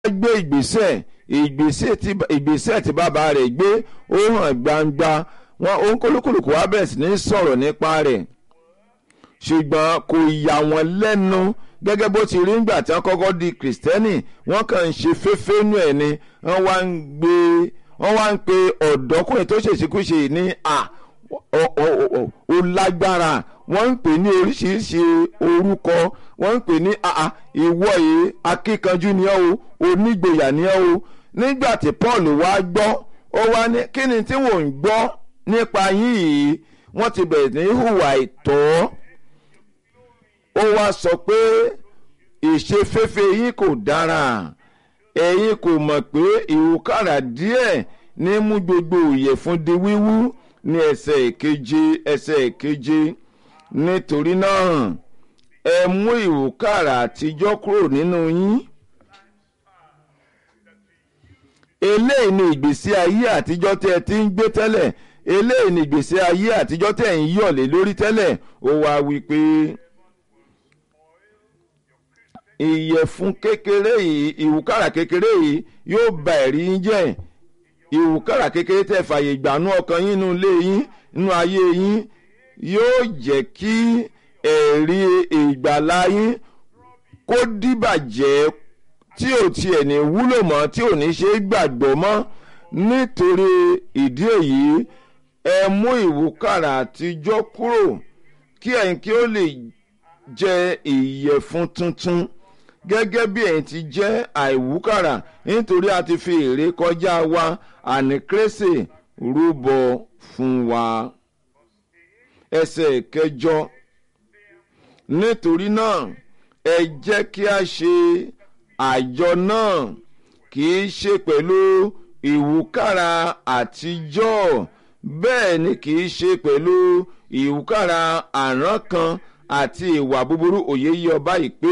gbé ìgbésẹ̀ ìgbésẹ̀ tí ìgbésẹ̀ tí bàbá rẹ̀ gbé ó hàn gbangba wọn òun kólókòlòkò wá bẹ̀rẹ̀ sí ní sọ̀rọ̀ nípa rẹ̀ ṣùgbọ́n kò yà wọ́n lẹ́nu gẹ́gẹ́ bó ti rí ńgbà tí wọ́n kọ́kọ́ di kìrìsìtẹ́nì wọ́n kàn ń ṣe féfénú ẹ̀ ni wọ́n wá ń gbé wọ́n wá ń pe ọ̀dọ́kùnrin tó ṣèṣekúṣe ní à ó lágbára wọ́n ń pè ní oríṣiríṣi orúkọ wọ́n ń pè ní àà ìwọ yìí akíkanjú ni ọ́ o onígboyà ni ọ́ o nígbà tí Paul wá gbọ́ ó wá ní kí ni tí wọ́n ń gbọ́ nípa yín yìí wọ́n ti bẹ̀rẹ̀ ní hùwà ìtọ́ ó wá sọ pé ìṣeféfé yín kò dára ẹ̀yin kò mọ̀ pé ìwúkàrà díẹ̀ ní mú gbogbo ìyẹ̀fun di wíwú ní ẹsẹ̀ ìkeje ẹsẹ̀ ìkeje nítorí náà ẹ mú ìwúkàrà àtijọ́ kúrò nínú yín. eléyìí ni ìgbésí ayé àtijọ́ tí ẹ ti ń gbé tẹ́lẹ̀ eléyìí ni ìgbésí ayé àtijọ́ tí ẹ ń yọ̀lé lórí tẹ́lẹ̀ ó wá wí pé ìyẹ̀fun kékeré yìí ìwúkàrà kékeré yìí yóò bà ẹ̀rí yín jẹ́ ìwúkàrà kékeré tẹ́ fàyè gbànú ọkàn yín nínú ilé yín nínú ayé yín yóò jẹ́ kí ẹ̀rí ìgbàlá yín kó dìbàjẹ́ tí ò tiẹ̀ ní wúlò mọ́ tí ò ní ṣe é gbàgbọ́ mọ́ nítorí ìdí èyí ẹ mú ìwúkàrà àtijọ́ kúrò kí ẹ̀yin kí ó lè jẹ ìyẹ̀fun tuntun gẹ́gẹ́ bí ẹ̀yin ti jẹ́ àìwúkàrà nítorí a ti fi èrè kọjá wa àní kérésì rúbọ fún wa. ẹsẹ̀ kẹjọ nítorí náà ẹ jẹ́ kí a ṣe àjọ náà kì í ṣe pẹ̀lú ìwúkàrà àtijọ́ bẹ́ẹ̀ ni kì í ṣe pẹ̀lú ìwúkàrà àrán kan àti ìwà búburú òye yí ọba yìí pé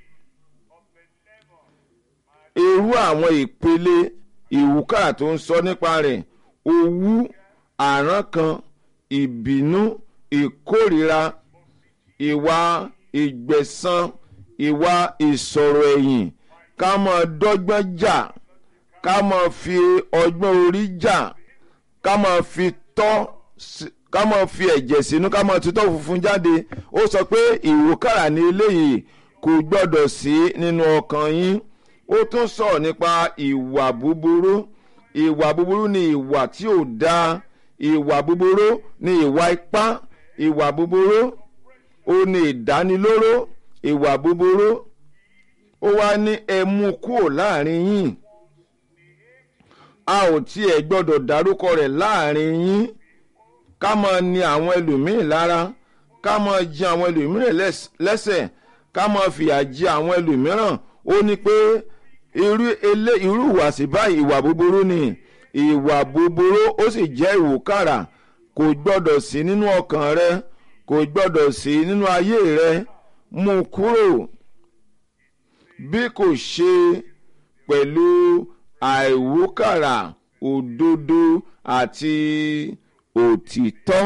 irú àwọn ìpele ìwúkàrà tó ń sọ nípa rẹ̀ owú àrán kan ìbínú ìkórìíra ìwà ìgbẹ̀san ìwà ìsọ̀rọ̀ ẹ̀yìn ká máa dọ́gbọ́n jà ká máa fi ọgbọ́n orí jà ká máa fi tọ́ ká máa fi ẹ̀jẹ̀ sínú ká máa tutọ́ funfun jáde ó sọ pé ìwúkàrà ní eléyìí kò gbọ́dọ̀ sí nínú ọkàn yín ó tún sọ̀rọ̀ nípa ìwà búburú ìwà búburú ni ìwà tí ò dáa ìwà búburú ni ìwà ipá ìwà búburú ó ní ìdánilóró ìwà búburú ó wá ní ẹ mú kúrò láàrin yín a ò tiẹ̀ gbọ́dọ̀ dárúkọ rẹ̀ láàrin yín ká máa ní àwọn ẹlòmíín lára ká máa jẹ àwọn ẹlòmíràn lẹ́sẹ̀ ká máa fìyà jẹ àwọn ẹlòmíràn ó ní pé irú ilé irú ìwàsí báyìí ìwà búburú ni ìwà búburú ó sì jẹ́ ìwúkàrà kò gbọ́dọ̀ sí nínú ọkàn rẹ kò gbọ́dọ̀ sí nínú ayé rẹ mú kúrò bí kò ṣe pẹ̀lú àìwúkàrà òdodo àti òtítọ́.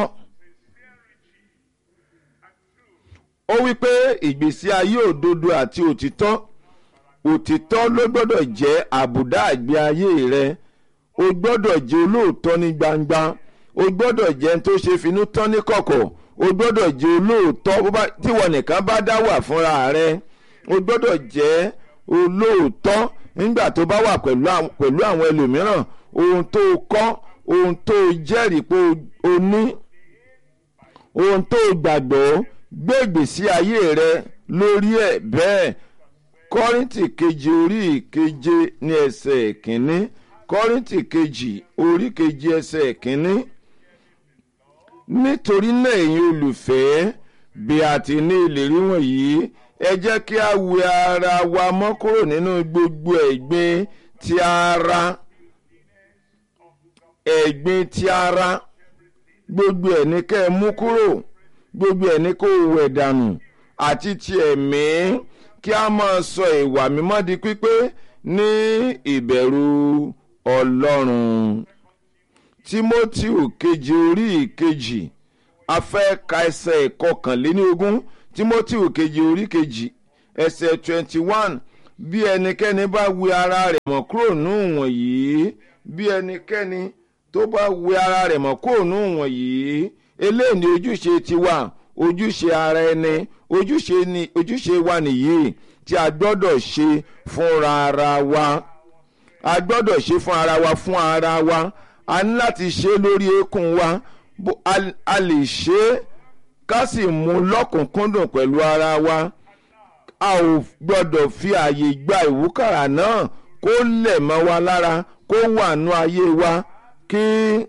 ó wí pé ìgbésí ayé òdodo àti òtítọ́ òtítọ́ ló gbọ́dọ̀ jẹ́ àbùdá àgbé ayé rẹ o gbọ́dọ̀ jẹ́ olóòótọ́ ní gbangba o gbọ́dọ̀ jẹ́ tó ṣe finú tán ní kọ̀kọ̀ o gbọ́dọ̀ jẹ́ olóòótọ́ tíwọ nìkan bá dá wà fúnra rẹ o gbọ́dọ̀ jẹ́ olóòótọ́ nígbà tó bá wà pẹ̀lú àwọn ẹlòmíràn ohun tó kọ́ ohun tó jẹ́rìí pé o ní ohun tó gbàgbọ́ gbé ìgbésí ayé rẹ lórí ẹ̀ bẹ́ẹ̀ kọ́rìntì kejì orí ìkeje ní ẹsẹ̀ ìkíní kọ́rìntì kejì orí keje ẹsẹ̀ ìkíní nítorí náà ẹ̀yin olùfẹ́ bí a ti ní ìlérí wọ̀nyí ẹ jẹ́ kí a wẹ ara wa mọ́ kúrò nínú gbogbo ẹ̀gbin ti ara ẹ̀gbin ti ara gbogbo ẹ̀ ní kẹ́ ẹ mú kúrò gbogbo ẹ̀ ní kó wẹ̀ dànù àti ti ẹ̀mí kí a máa sọ ìwà mímọ́ di pípé ní ìbẹ̀rù ọlọ́run tímótíù kejì orí ìkejì a fẹ́ ka ẹsẹ̀ ìkọkànléní ogún tímótíù kejì orí kejì ẹsẹ̀ twenty one bí ẹnikẹ́ni bá wẹ ara rẹ̀ mọ́ kúrò nù wọ̀nyí bí ẹnikẹ́ni tó bá wẹ ara rẹ̀ mọ́ kúrò nù wọ̀nyí eléyìí ni ojúṣe tiwa ojúṣe ara ẹni ojúṣe ni ojúṣe wa nìyí tí a gbọ́dọ̀ ṣe fúnra ara wa a gbọ́dọ̀ ṣe fún ara wa fún ara wa a ní láti ṣe lórí eékún wa a lè ṣe é ká sì mú lọ́kùnkúndùn pẹ̀lú ara wa a ò gbọ́dọ̀ fi ààyè gba ìwúkàrà náà kó lẹ̀ mọ́ wa lára kó wà nú ayé wa kí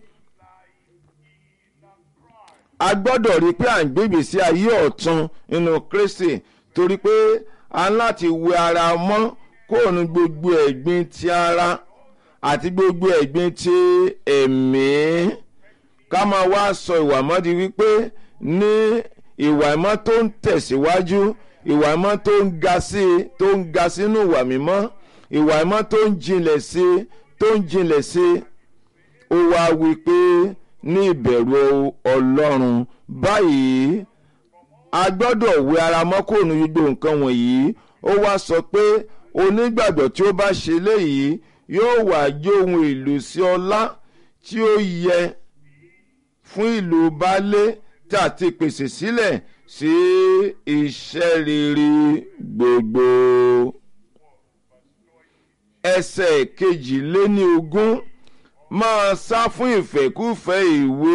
a gbọ́dọ̀ rí i pé à ń gbé ìgbésí ayé ọ̀tun nínú Kristi torí pé a ń láti wẹ ara mọ́ kó nu gbogbo ẹ̀gbin ti ara àti gbogbo ẹ̀gbin ti ẹ̀mí ká máa wá sọ ìwà mọ́ di wípé ní ìwà ìmọ́ tó ń tẹ̀síwájú ìwà ìmọ́ tó ń ga sí i tó ń ga sínú ìwà mímọ́ ìwà ìmọ́ tó ń jinlẹ̀ sí i tó ń jinlẹ̀ sí i ó wá wí pé ní ìbẹ̀rù ọlọ́run báyìí a gbọ́dọ̀ wẹ ara mọ́ kó nu gbogbo nǹkan wọ̀nyí ó wá sọ pé onígbàgbọ́ tí ó bá ṣe léyìí yóò wá jó ohun ìlú sí ọlá tí ó yẹ fún ìlú baálé tí a ti pèsè sílẹ̀ sí iṣẹ́ rere gbogbo. ẹsẹ̀ kejìléní ogún máa sá fún ìfẹ́kúfẹ́ ìwé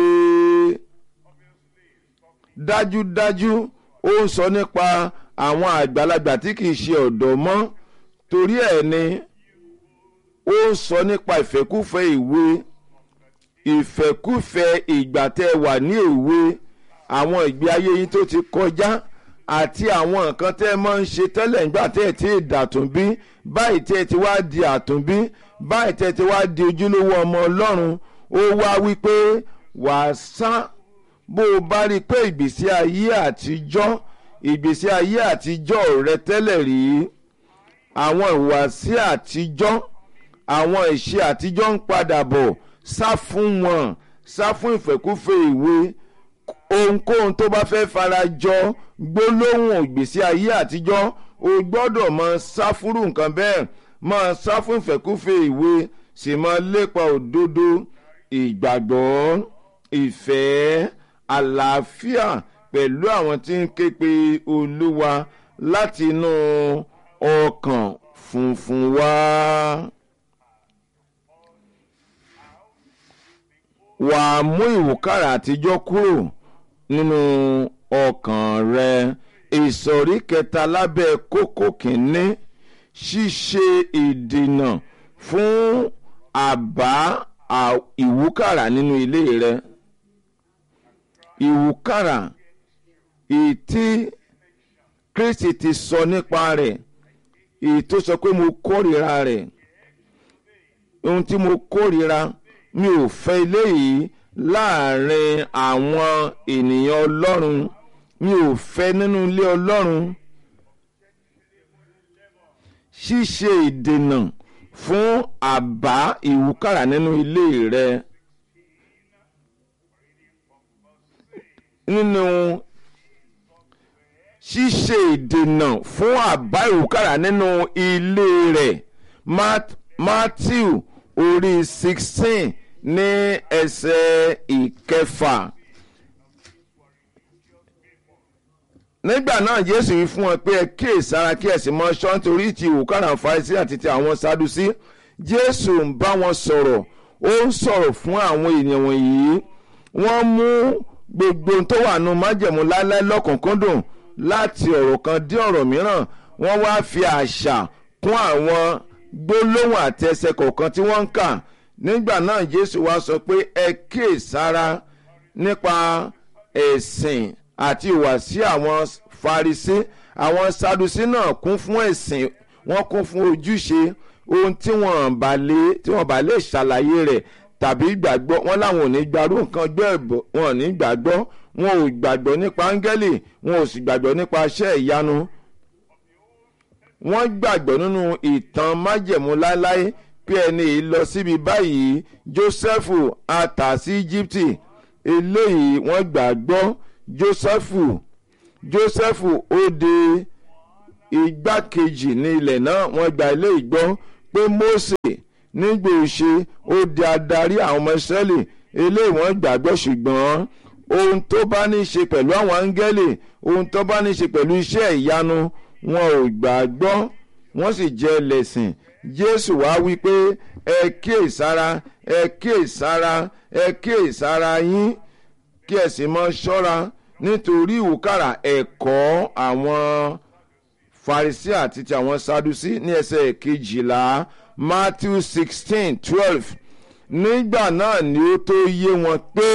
dájúdájú ó ń sọ nípa àwọn àgbàlagbà tí kìí ṣe ọ̀dọ́ mọ́ torí ẹ̀ ni ó ń sọ nípa ìfẹ́kúfẹ́ ìwé ìfẹ́kúfẹ́ ìgbà tẹ́ wà ní èwe àwọn ìgbé ayé yín tó ti kọjá àti àwọn nǹkan tẹ́ ẹ máa ń ṣe tẹ́lẹ̀ nígbà tẹ́ ẹ ti dàtúnbí báyìí tẹ́ ẹ ti wá di àtúnbí báyìí tẹ́ ẹ ti wá di ojúlówó ọmọ ọlọ́run ó wá wípé wàá sá bó o bá rí i pé ìgbésí ayé àtijọ́ ìgbésí ayé àtijọ́ rẹ tẹ́lẹ̀ rí àwọn ìwàsí àtijọ́ àwọn ìṣe àtijọ́ ń padà bọ̀ sá fún wọn sá fún ìfẹ́kúfẹ́ ìwé ohunkóhun tó bá fẹ́ fara jọ gbólóhùn ìgbésí ayé àtijọ́ o gbọ́dọ̀ máa sá fúrú nǹkan bẹ́ẹ̀ máa sá fún ìfẹ́kúfẹ́ ìwé sì máa lépa òdodo ìgbàgbọ́ ìfẹ́ àlàáfíà pẹ̀lú àwọn tí ń ké pe olúwa láti inú ọkàn funfun wá. wà á mú ìwúkàrà àtijọ́ kúrò nínú ọkàn rẹ ìsọ̀rí kẹta lábẹ́ kókó kìíní ṣíṣe ìdènà fún àbá ìwúkàrà nínú ilé rẹ ìwúkàrà ìtí Kristi ti sọ nípa rẹ̀ èyí tó sọ pé mo kórìíra rẹ̀ ohun tí mo kórìíra mi ò fẹ́ eléyìí láàrin àwọn ènìyàn ọlọ́run mi ò fẹ́ nínú ilé ọlọ́run ṣíṣe ìdènà fún àbá ìwúkàrà nínú ilé rẹ nínú ṣíṣe ìdènà fún àbá ìwúkàrà nínú ilé rẹ Matthew orí sixteen ní ẹsẹ̀ ìkẹfà. nígbà náà jésù wí fún wọn pé ẹ kíyèsára kí ẹ sì mọ ṣọ́ nítorí ti ìwúkàrà Farisí àti ti àwọn Sadusí jésù ń bá wọn sọ̀rọ̀ ó ń sọ̀rọ̀ fún àwọn ènìyàn wọ̀nyí wọ́n mú gbogbo tó wà nù májẹ̀mú láéláé lọ́kùnkúndùn láti ọ̀rọ̀ kan dé ọ̀rọ̀ mìíràn wọ́n wá fi àṣà kún àwọn gbólóhùn àti ẹsẹ̀ kọ̀ọ̀kan tí wọ́n ń kà nígbà náà jésù wá sọ pé ẹ kíyèsára nípa ẹ̀sìn àti ìwàsí àwọn Farisí àwọn Sadusí náà kún fún ẹ̀sìn wọ́n kún fún ojúṣe ohun tí wọ́n bá lè tí wọ́n bá lè ṣàlàyé rẹ̀ tàbí gbàgbọ́ wọn làwọn ò ní gbarú nǹkan gbọ́ ẹ̀bọ̀ wọn ò ní gbàgbọ́ wọn ò gbàgbọ́ nípa áńgẹ́lì wọn ò sì gbàgbọ́ nípa iṣẹ́ ìyanu wọ́n gbàgbọ́ nínú ìtàn májẹ̀mú láéláé pé ẹni yìí lọ síbi báyìí Jósẹ́fù a tà sí Íjíbítì eléyìí wọ́n gbàgbọ́ Jósẹ́fù Jósẹ́fù ó de igbákejì ní ilẹ̀ náà wọ́n gba ilé ìgbọ́ pé Mósè nígbà òṣè ó di adarí àwọn ọmọ Ísírẹ́lì eléyìí wọ́n gbàgbọ́ ṣùgbọ́n ohun tó bá ní í ṣe pẹ̀lú àwọn áńgẹ́lì ohun tó bá ní í ṣe pẹ̀lú iṣẹ́ ìyanu wọn ò gbàgbọ́ wọ́n sì jẹ́ ẹlẹ́sìn Jésù wá wí pé ẹ kíyèsára ẹ kíyèsára ẹ kíyèsára yín kí ẹ sì mọ ṣọ́ra nítorí ìwúkàrà ẹ̀kọ́ àwọn Farisí àti ti àwọn Sadusí ní ẹsẹ̀ kejìlá Matthew sixteen twelve nígbà náà ni ó tó yé wọn pé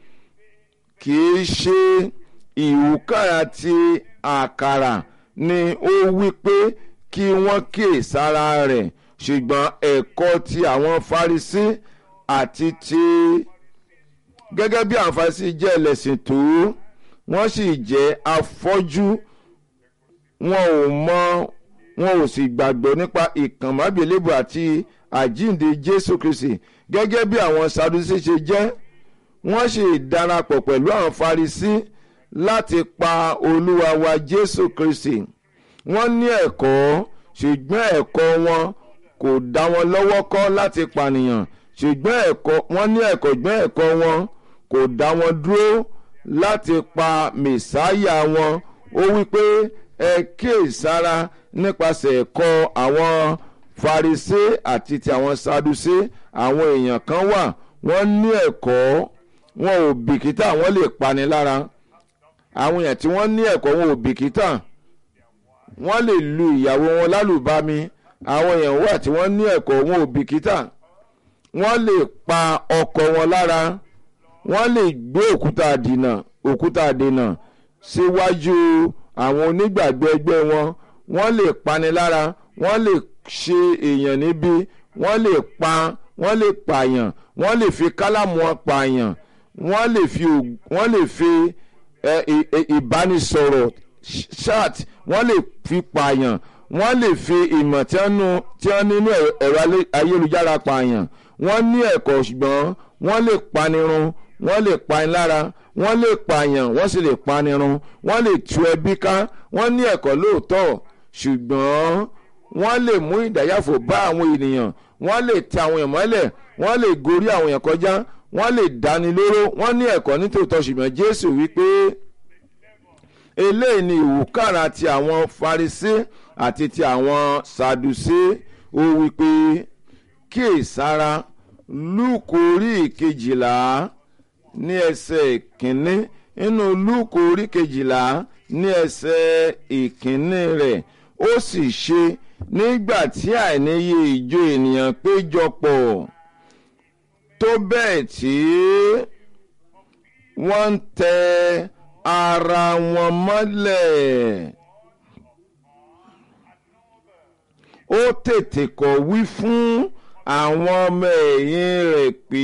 kì í ṣe ìwúkàrà ti àkàrà ni ó wí pé kí wọ́n kíyè sára rẹ̀ ṣùgbọ́n ẹ̀kọ́ ti àwọn Farisí àti ti gẹ́gẹ́ bí àwọn Farisí jẹ́ ẹlẹ́sìn tó wọ́n sì jẹ́ afọ́jú wọn ò mọ wọn ò sì gbàgbọ́ nípa ìkànmábìlébù àti àjíǹde Jésù Kristi gẹ́gẹ́ bí àwọn Sadusí ṣe jẹ́ wọ́n sì darapọ̀ pẹ̀lú àwọn Farisí láti pa Olúwa wa Jésù Kristi wọ́n ní ẹ̀kọ́ ṣùgbọ́n ẹ̀kọ́ wọn kò dá wọn lọ́wọ́ kọ́ láti pànìyàn ṣùgbọ́n ẹ̀kọ́ wọ́n ní ẹ̀kọ́ ṣùgbọ́n ẹ̀kọ́ wọn kò dá wọn dúró láti pa mẹ̀sáyà wọn ó wí pé ẹ kíyèsára nípasẹ̀ ẹ̀kọ́ àwọn Farisé àti ti àwọn Sadusé àwọn èèyàn kan wà wọ́n ní ẹ̀kọ́ wọn ò bìkítà wọ́n lè pani lára àwọn èèyàn tí wọ́n ní ẹ̀kọ́ wọn ò bìkítà wọ́n lè lu ìyàwó wọn lálùbami àwọn èèyàn wà tí wọ́n ní ẹ̀kọ́ wọn ò bìkítà wọ́n lè pa ọkọ wọn lára wọ́n lè gbé òkúta dènà òkúta dènà síwájú àwọn onígbàgbọ́ ẹgbẹ́ wọn wọ́n lè pani lára wọ́n lè ṣe èèyàn níbí wọ́n lè pa wọ́n lè pààyàn wọ́n lè fi kálámù wọn pààyàn wọ́n lè fi wọ́n lè fi ìbánisọ̀rọ̀ chat wọ́n lè fi pààyàn wọ́n lè fi ìmọ̀ tí wọ́n nínú ẹ̀rọ ayélujára pààyàn wọ́n ní ẹ̀kọ́ ṣùgbọ́n wọ́n lè panirun wọ́n lè pani lára wọ́n lè pààyàn wọ́n sì lè panirun wọ́n lè tú ẹbí ká wọ́n ní ẹ̀kọ́ lóòótọ́ ṣùgbọ́n wọ́n lè mú ìdáyàfò bá àwọn ènìyàn wọ́n lè tẹ àwọn èèyàn mọ́lẹ̀ wọ́n lè gorí àwọn èèyàn kọjá wọ́n lè dáni lóró wọ́n ní ẹ̀kọ́ nítòótọ́ ṣùgbọ́n Jésù wípé eléyìí ni ìwúkàrà ti àwọn Farisé àti ti àwọn Sadusé ó wípé kíyèsára Lúùkù orí ìkejìlá ní ẹsẹ̀ ìkíní nínú Lúùkù orí kejìlá ní ẹsẹ̀ ìkíní rẹ̀ ó sì ṣe nígbà tí àìníye ìjọ ènìyàn péjọpọ̀ tó bẹ́ẹ̀ tí wọ́n ń tẹ ara wọn mọ́lẹ̀. ó tètè kọ̀ wí fún àwọn ọmọ ẹ̀yìn rẹ̀ pé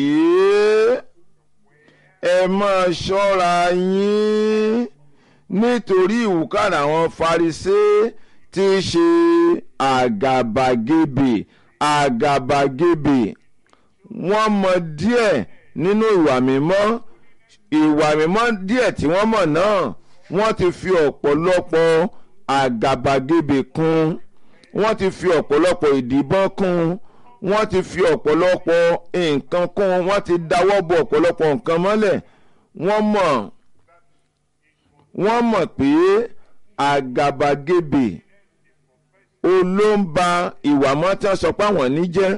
ẹ máa ṣọ́ra yín nítorí ìwúkàrà àwọn Farisé tí í ṣe àgàbàgebè àgàbàgebè wọ́n mọ díẹ̀ nínú ìwà mímọ́ ìwà mímọ́ díẹ̀ tí wọ́n mọ̀ náà wọ́n ti fi ọ̀pọ̀lọpọ̀ àgàbàgebè kún wọ́n ti fi ọ̀pọ̀lọpọ̀ ìdìbọn kún wọ́n ti fi ọ̀pọ̀lọpọ̀ nǹkan kún wọ́n ti dáwọ́ bọ ọ̀pọ̀lọpọ̀ nǹkan mọ́lẹ̀ wọ́n mọ̀ wọ́n mọ̀ pé àgàbàgebè olóńba ìwà mọ́ tí wọ́n sọ pé àwọn ní jẹ́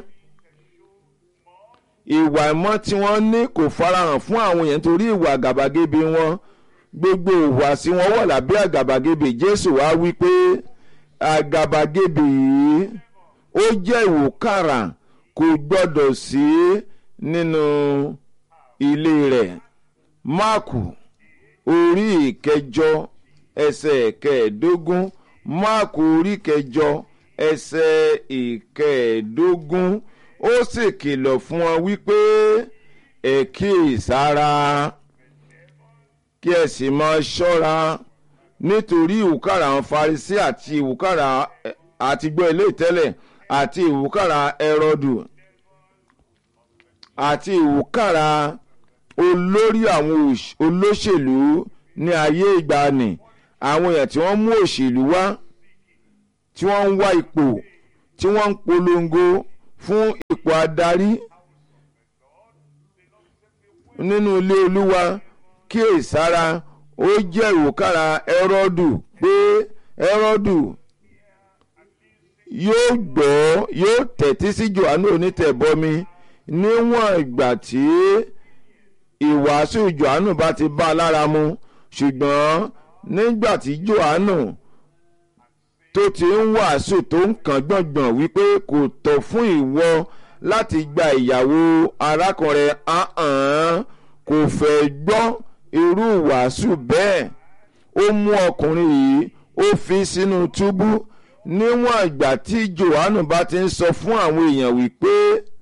ìwà ìmọ̀ tí wọ́n ní kò farahàn fún àwọn èèyàn torí ìwà àgàbàgebè wọn gbogbo ìhùwàsí wọn wà lábẹ́ àgàbàgebè Jésù wá wí pé àgàbàgebè yìí ó jẹ́ ìwòkàrà kò gbọ́dọ̀ sí nínú ilé rẹ̀ Máàkù orí ìkẹjọ ẹsẹ̀ kẹẹ̀ẹ́dógún Máàkù orí kẹjọ ẹsẹ̀ ìkẹẹ̀ẹ́dógún ó sì kìlọ̀ fún wọn wípé ẹ kíyèsára kí ẹ sì máa ṣọ́ra nítorí ìwúkàrà àwọn Farisí àti ìwúkàrà àtìgbọ́ ilé ìtẹ́lẹ̀ àti ìwúkàrà ẹrọdù àti ìwúkàrà olórí àwọn olóṣèlú ní ayé ìgbàanì àwọn èèyàn tí wọ́n mú òṣèlú wá tí wọ́n ń wá ipò tí wọ́n ń polongo fún ipò adarí nínú ilé olúwa kíyèsára ó jẹ́ ìwòkára ẹrọ́dù pé ẹrọ́dù yóò gbọ́ yóò tẹ̀tí sí johannu onítẹ̀bọmi níwọ̀n ìgbà tí ìwàásù johannu bá ti bá a lára mu ṣùgbọ́n nígbà tí johannu tó ti ń wàásù tó ń kàn gbọ̀ngbọ̀n wípé kò tọ́ fún ìwọ láti gba ìyàwó arákùnrin ahàn kò fẹ́ gbọ́ irú wàásù bẹ́ẹ̀ ó mú ọkùnrin yìí ó fi sínú túbú níwọ̀n ìgbà tí johannu bá ti ń sọ fún àwọn èèyàn wípé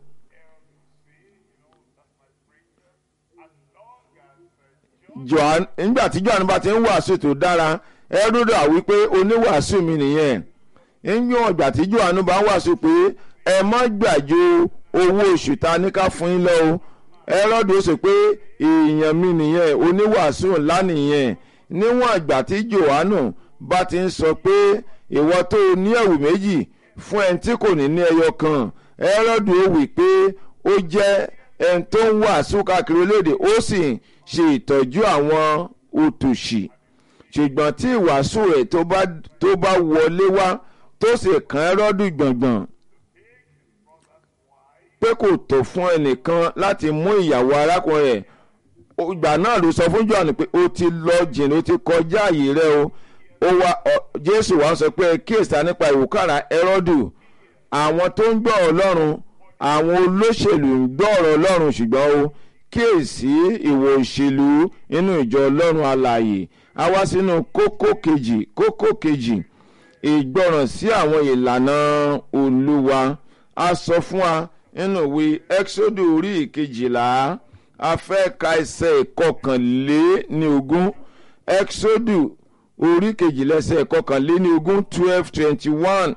nígbà tí johannu bá ti ń wàásù tó dára ẹrúdà wípé oníwàásù mi nìyẹn níwọ̀n ìgbà tí johannu bá ń wàásù pé ẹ má gbàjọ owó oṣù ta ní ká fún yín lọ o ẹrọ́dù ó sọ pé èèyàn mi nìyẹn oníwàásù ńlá nìyẹn níwọ̀n ìgbà tí johannu bá ti ń sọ pé ìwọ tó o ní ẹ̀wù méjì fún ẹni tí kò ní ní ẹyọ kan ẹrọ́dù ó wí pé ó jẹ́ ẹni tó ń wàásù káàkiri orílẹ̀-èdè ó sì ṣe ìtọ́jú àwọn òtòṣì ṣùgbọ́n tí ìwàásù rẹ̀ tó bá wọlé wá tó sì kàn ẹrọ́dù gbọ̀ngbọ̀n pé kò tó fún ẹnìkan láti mú ìyàwó arákùnrin rẹ̀ ìgbà náà ló sọ fún Jòhánù pé ó ti lọ jìnnà ó ti kọjá àyè rẹ o ó wá Jésù wá sọ pé kíyèsí nípa ìwúkàrà Hẹ́rọ́dù àwọn tó ń gbọ́ Ọlọ́run àwọn olóṣèlú ń gbọ́ ọ̀rọ̀ Ọlọ́run ṣùgbọ́n o kíyèsí ìwò òṣèlú inú ìjọ Ọlọ́run alààyè a wá sínú kókó kejì kókó kejì ìgbọràn sí àwọn ìlànà Olúwa a sọ fún wa nínú ìwé Ẹ́kísódù orí ìkejìlá a fẹ́ ka ẹsẹ̀ ìkọkànléní ogún Ẹ́kísódù orí kejìlá ẹsẹ̀ ìkọkànléní ogún twelve twenty one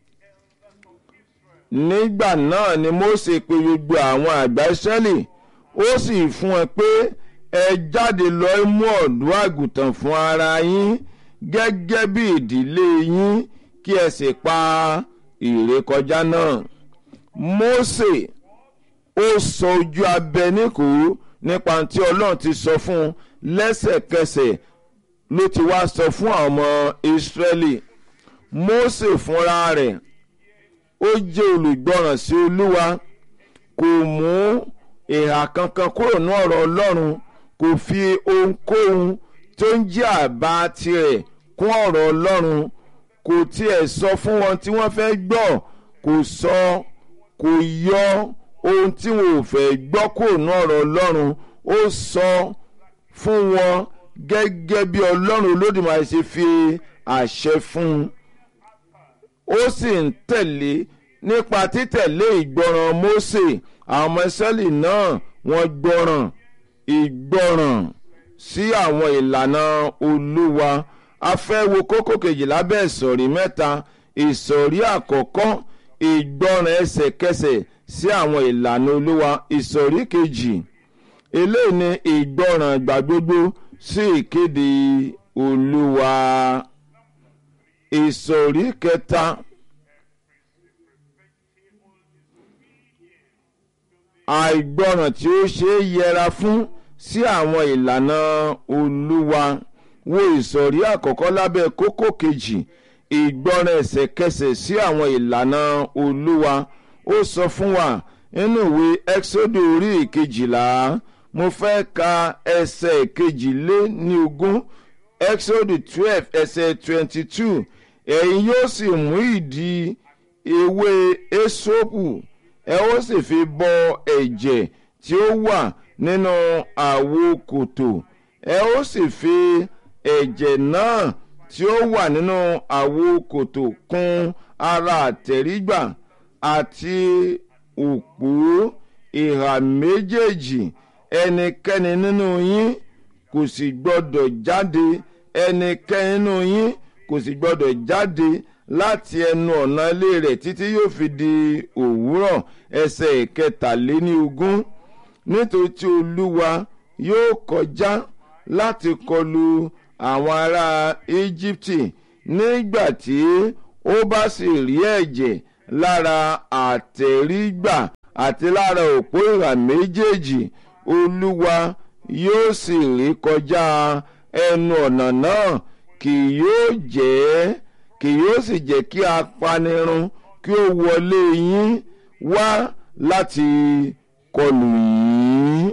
nígbà náà ni Mósè pe gbogbo àwọn àgbà Ísírẹ́lì ó sì fún ẹ pé ẹ jáde lọ mú ọ̀dọ́ àgùntàn fún ara yín gẹ́gẹ́ bí ìdílé yín kí ẹ sì pa ìrékọjá náà. Mósè ó sọ ojú abẹ níkù nípa tí Ọlọ́run ti sọ fún un lẹ́sẹ̀kẹsẹ̀ ló ti wá sọ fún àwọn ọmọ Ísírẹ́lì Mósè fúnra rẹ̀ ó jẹ́ olùgbọràn sí Olúwa kò mú ìhà kankan kúrò ní ọ̀rọ̀ Ọlọ́run kò fi ohunkóhun tó ń jẹ́ àbá tirẹ̀ kún ọ̀rọ̀ Ọlọ́run kò tiẹ̀ sọ fún wọn tí wọ́n fẹ́ gbọ́ kò sọ kò yọ ohun tí wọn ò fẹ́ gbọ́ kúrò ní ọ̀rọ̀ Ọlọ́run ó sọ fún wọn gẹ́gẹ́ bí Ọlọ́run Olódùmarè ṣe fi àṣẹ fún un ó sì ń tẹ̀lé nípa títẹ̀lé ìgbọràn Mósè àwọn ọmọ Ísírẹ́lì náà wọ́n gbọ́ràn ìgbọràn sí àwọn ìlànà Olúwa a fẹ́ wo kókó kejì lábẹ́ ìsọ̀rí mẹ́ta ìsọ̀rí àkọ́kọ́ ìgbọràn ẹsẹ̀kẹsẹ̀ sí àwọn ìlànà Olúwa ìsọ̀rí kejì eléyìí ni ìgbọràn ìgbà gbogbo sí ìkéde Olúwa ìsọ̀rí kẹta. àìgbọràn tí ó ṣe é yẹra fún sí àwọn ìlànà Olúwa wo ìsọ̀rí àkọ́kọ́ lábẹ́ kókó kejì ìgbọràn ẹsẹ̀kẹsẹ̀ sí àwọn ìlànà Olúwa ó sọ fún wa nínú ìwé Ẹ́kísódù orí ìkejìlá mo fẹ́ ka ẹsẹ̀ ìkejìlé ní ogún Ẹ́kísódù twelve ẹsẹ̀ twenty two ẹ̀yin yóò sì mú ìdí ewé esopu ẹ ó sì fi bọ ẹ̀jẹ̀ tí ó wà nínú àwo kòtò ẹ ó sì fi ẹ̀jẹ̀ náà tí ó wà nínú àwo kòtò kùn ara àtẹ̀rígbà àti òpó ìhà méjèèjì ẹnikẹ́ni nínú yín kò sì gbọ́dọ̀ jáde ẹnikẹ́ni nínú yín kò sì gbọ́dọ̀ jáde láti ẹnu ọ̀nà ilé rẹ̀ títí yóò fi di òwúrọ̀ ẹsẹ̀ ìkẹtàléní ogún nítorí tí olúwa yóò kọjá láti kọlu àwọn ará íjíbítì nígbà tí ó bá sì rí ẹ̀jẹ̀ lára àtẹ̀rígbà àti lára òpó ìhà méjèèjì olúwa yóò sì rí kọjá ẹnu ọ̀nà náà kì yóò jẹ́ kì yóò sì jẹ́ kí apanirun kí ó wọlé yín wá láti kọlù yín.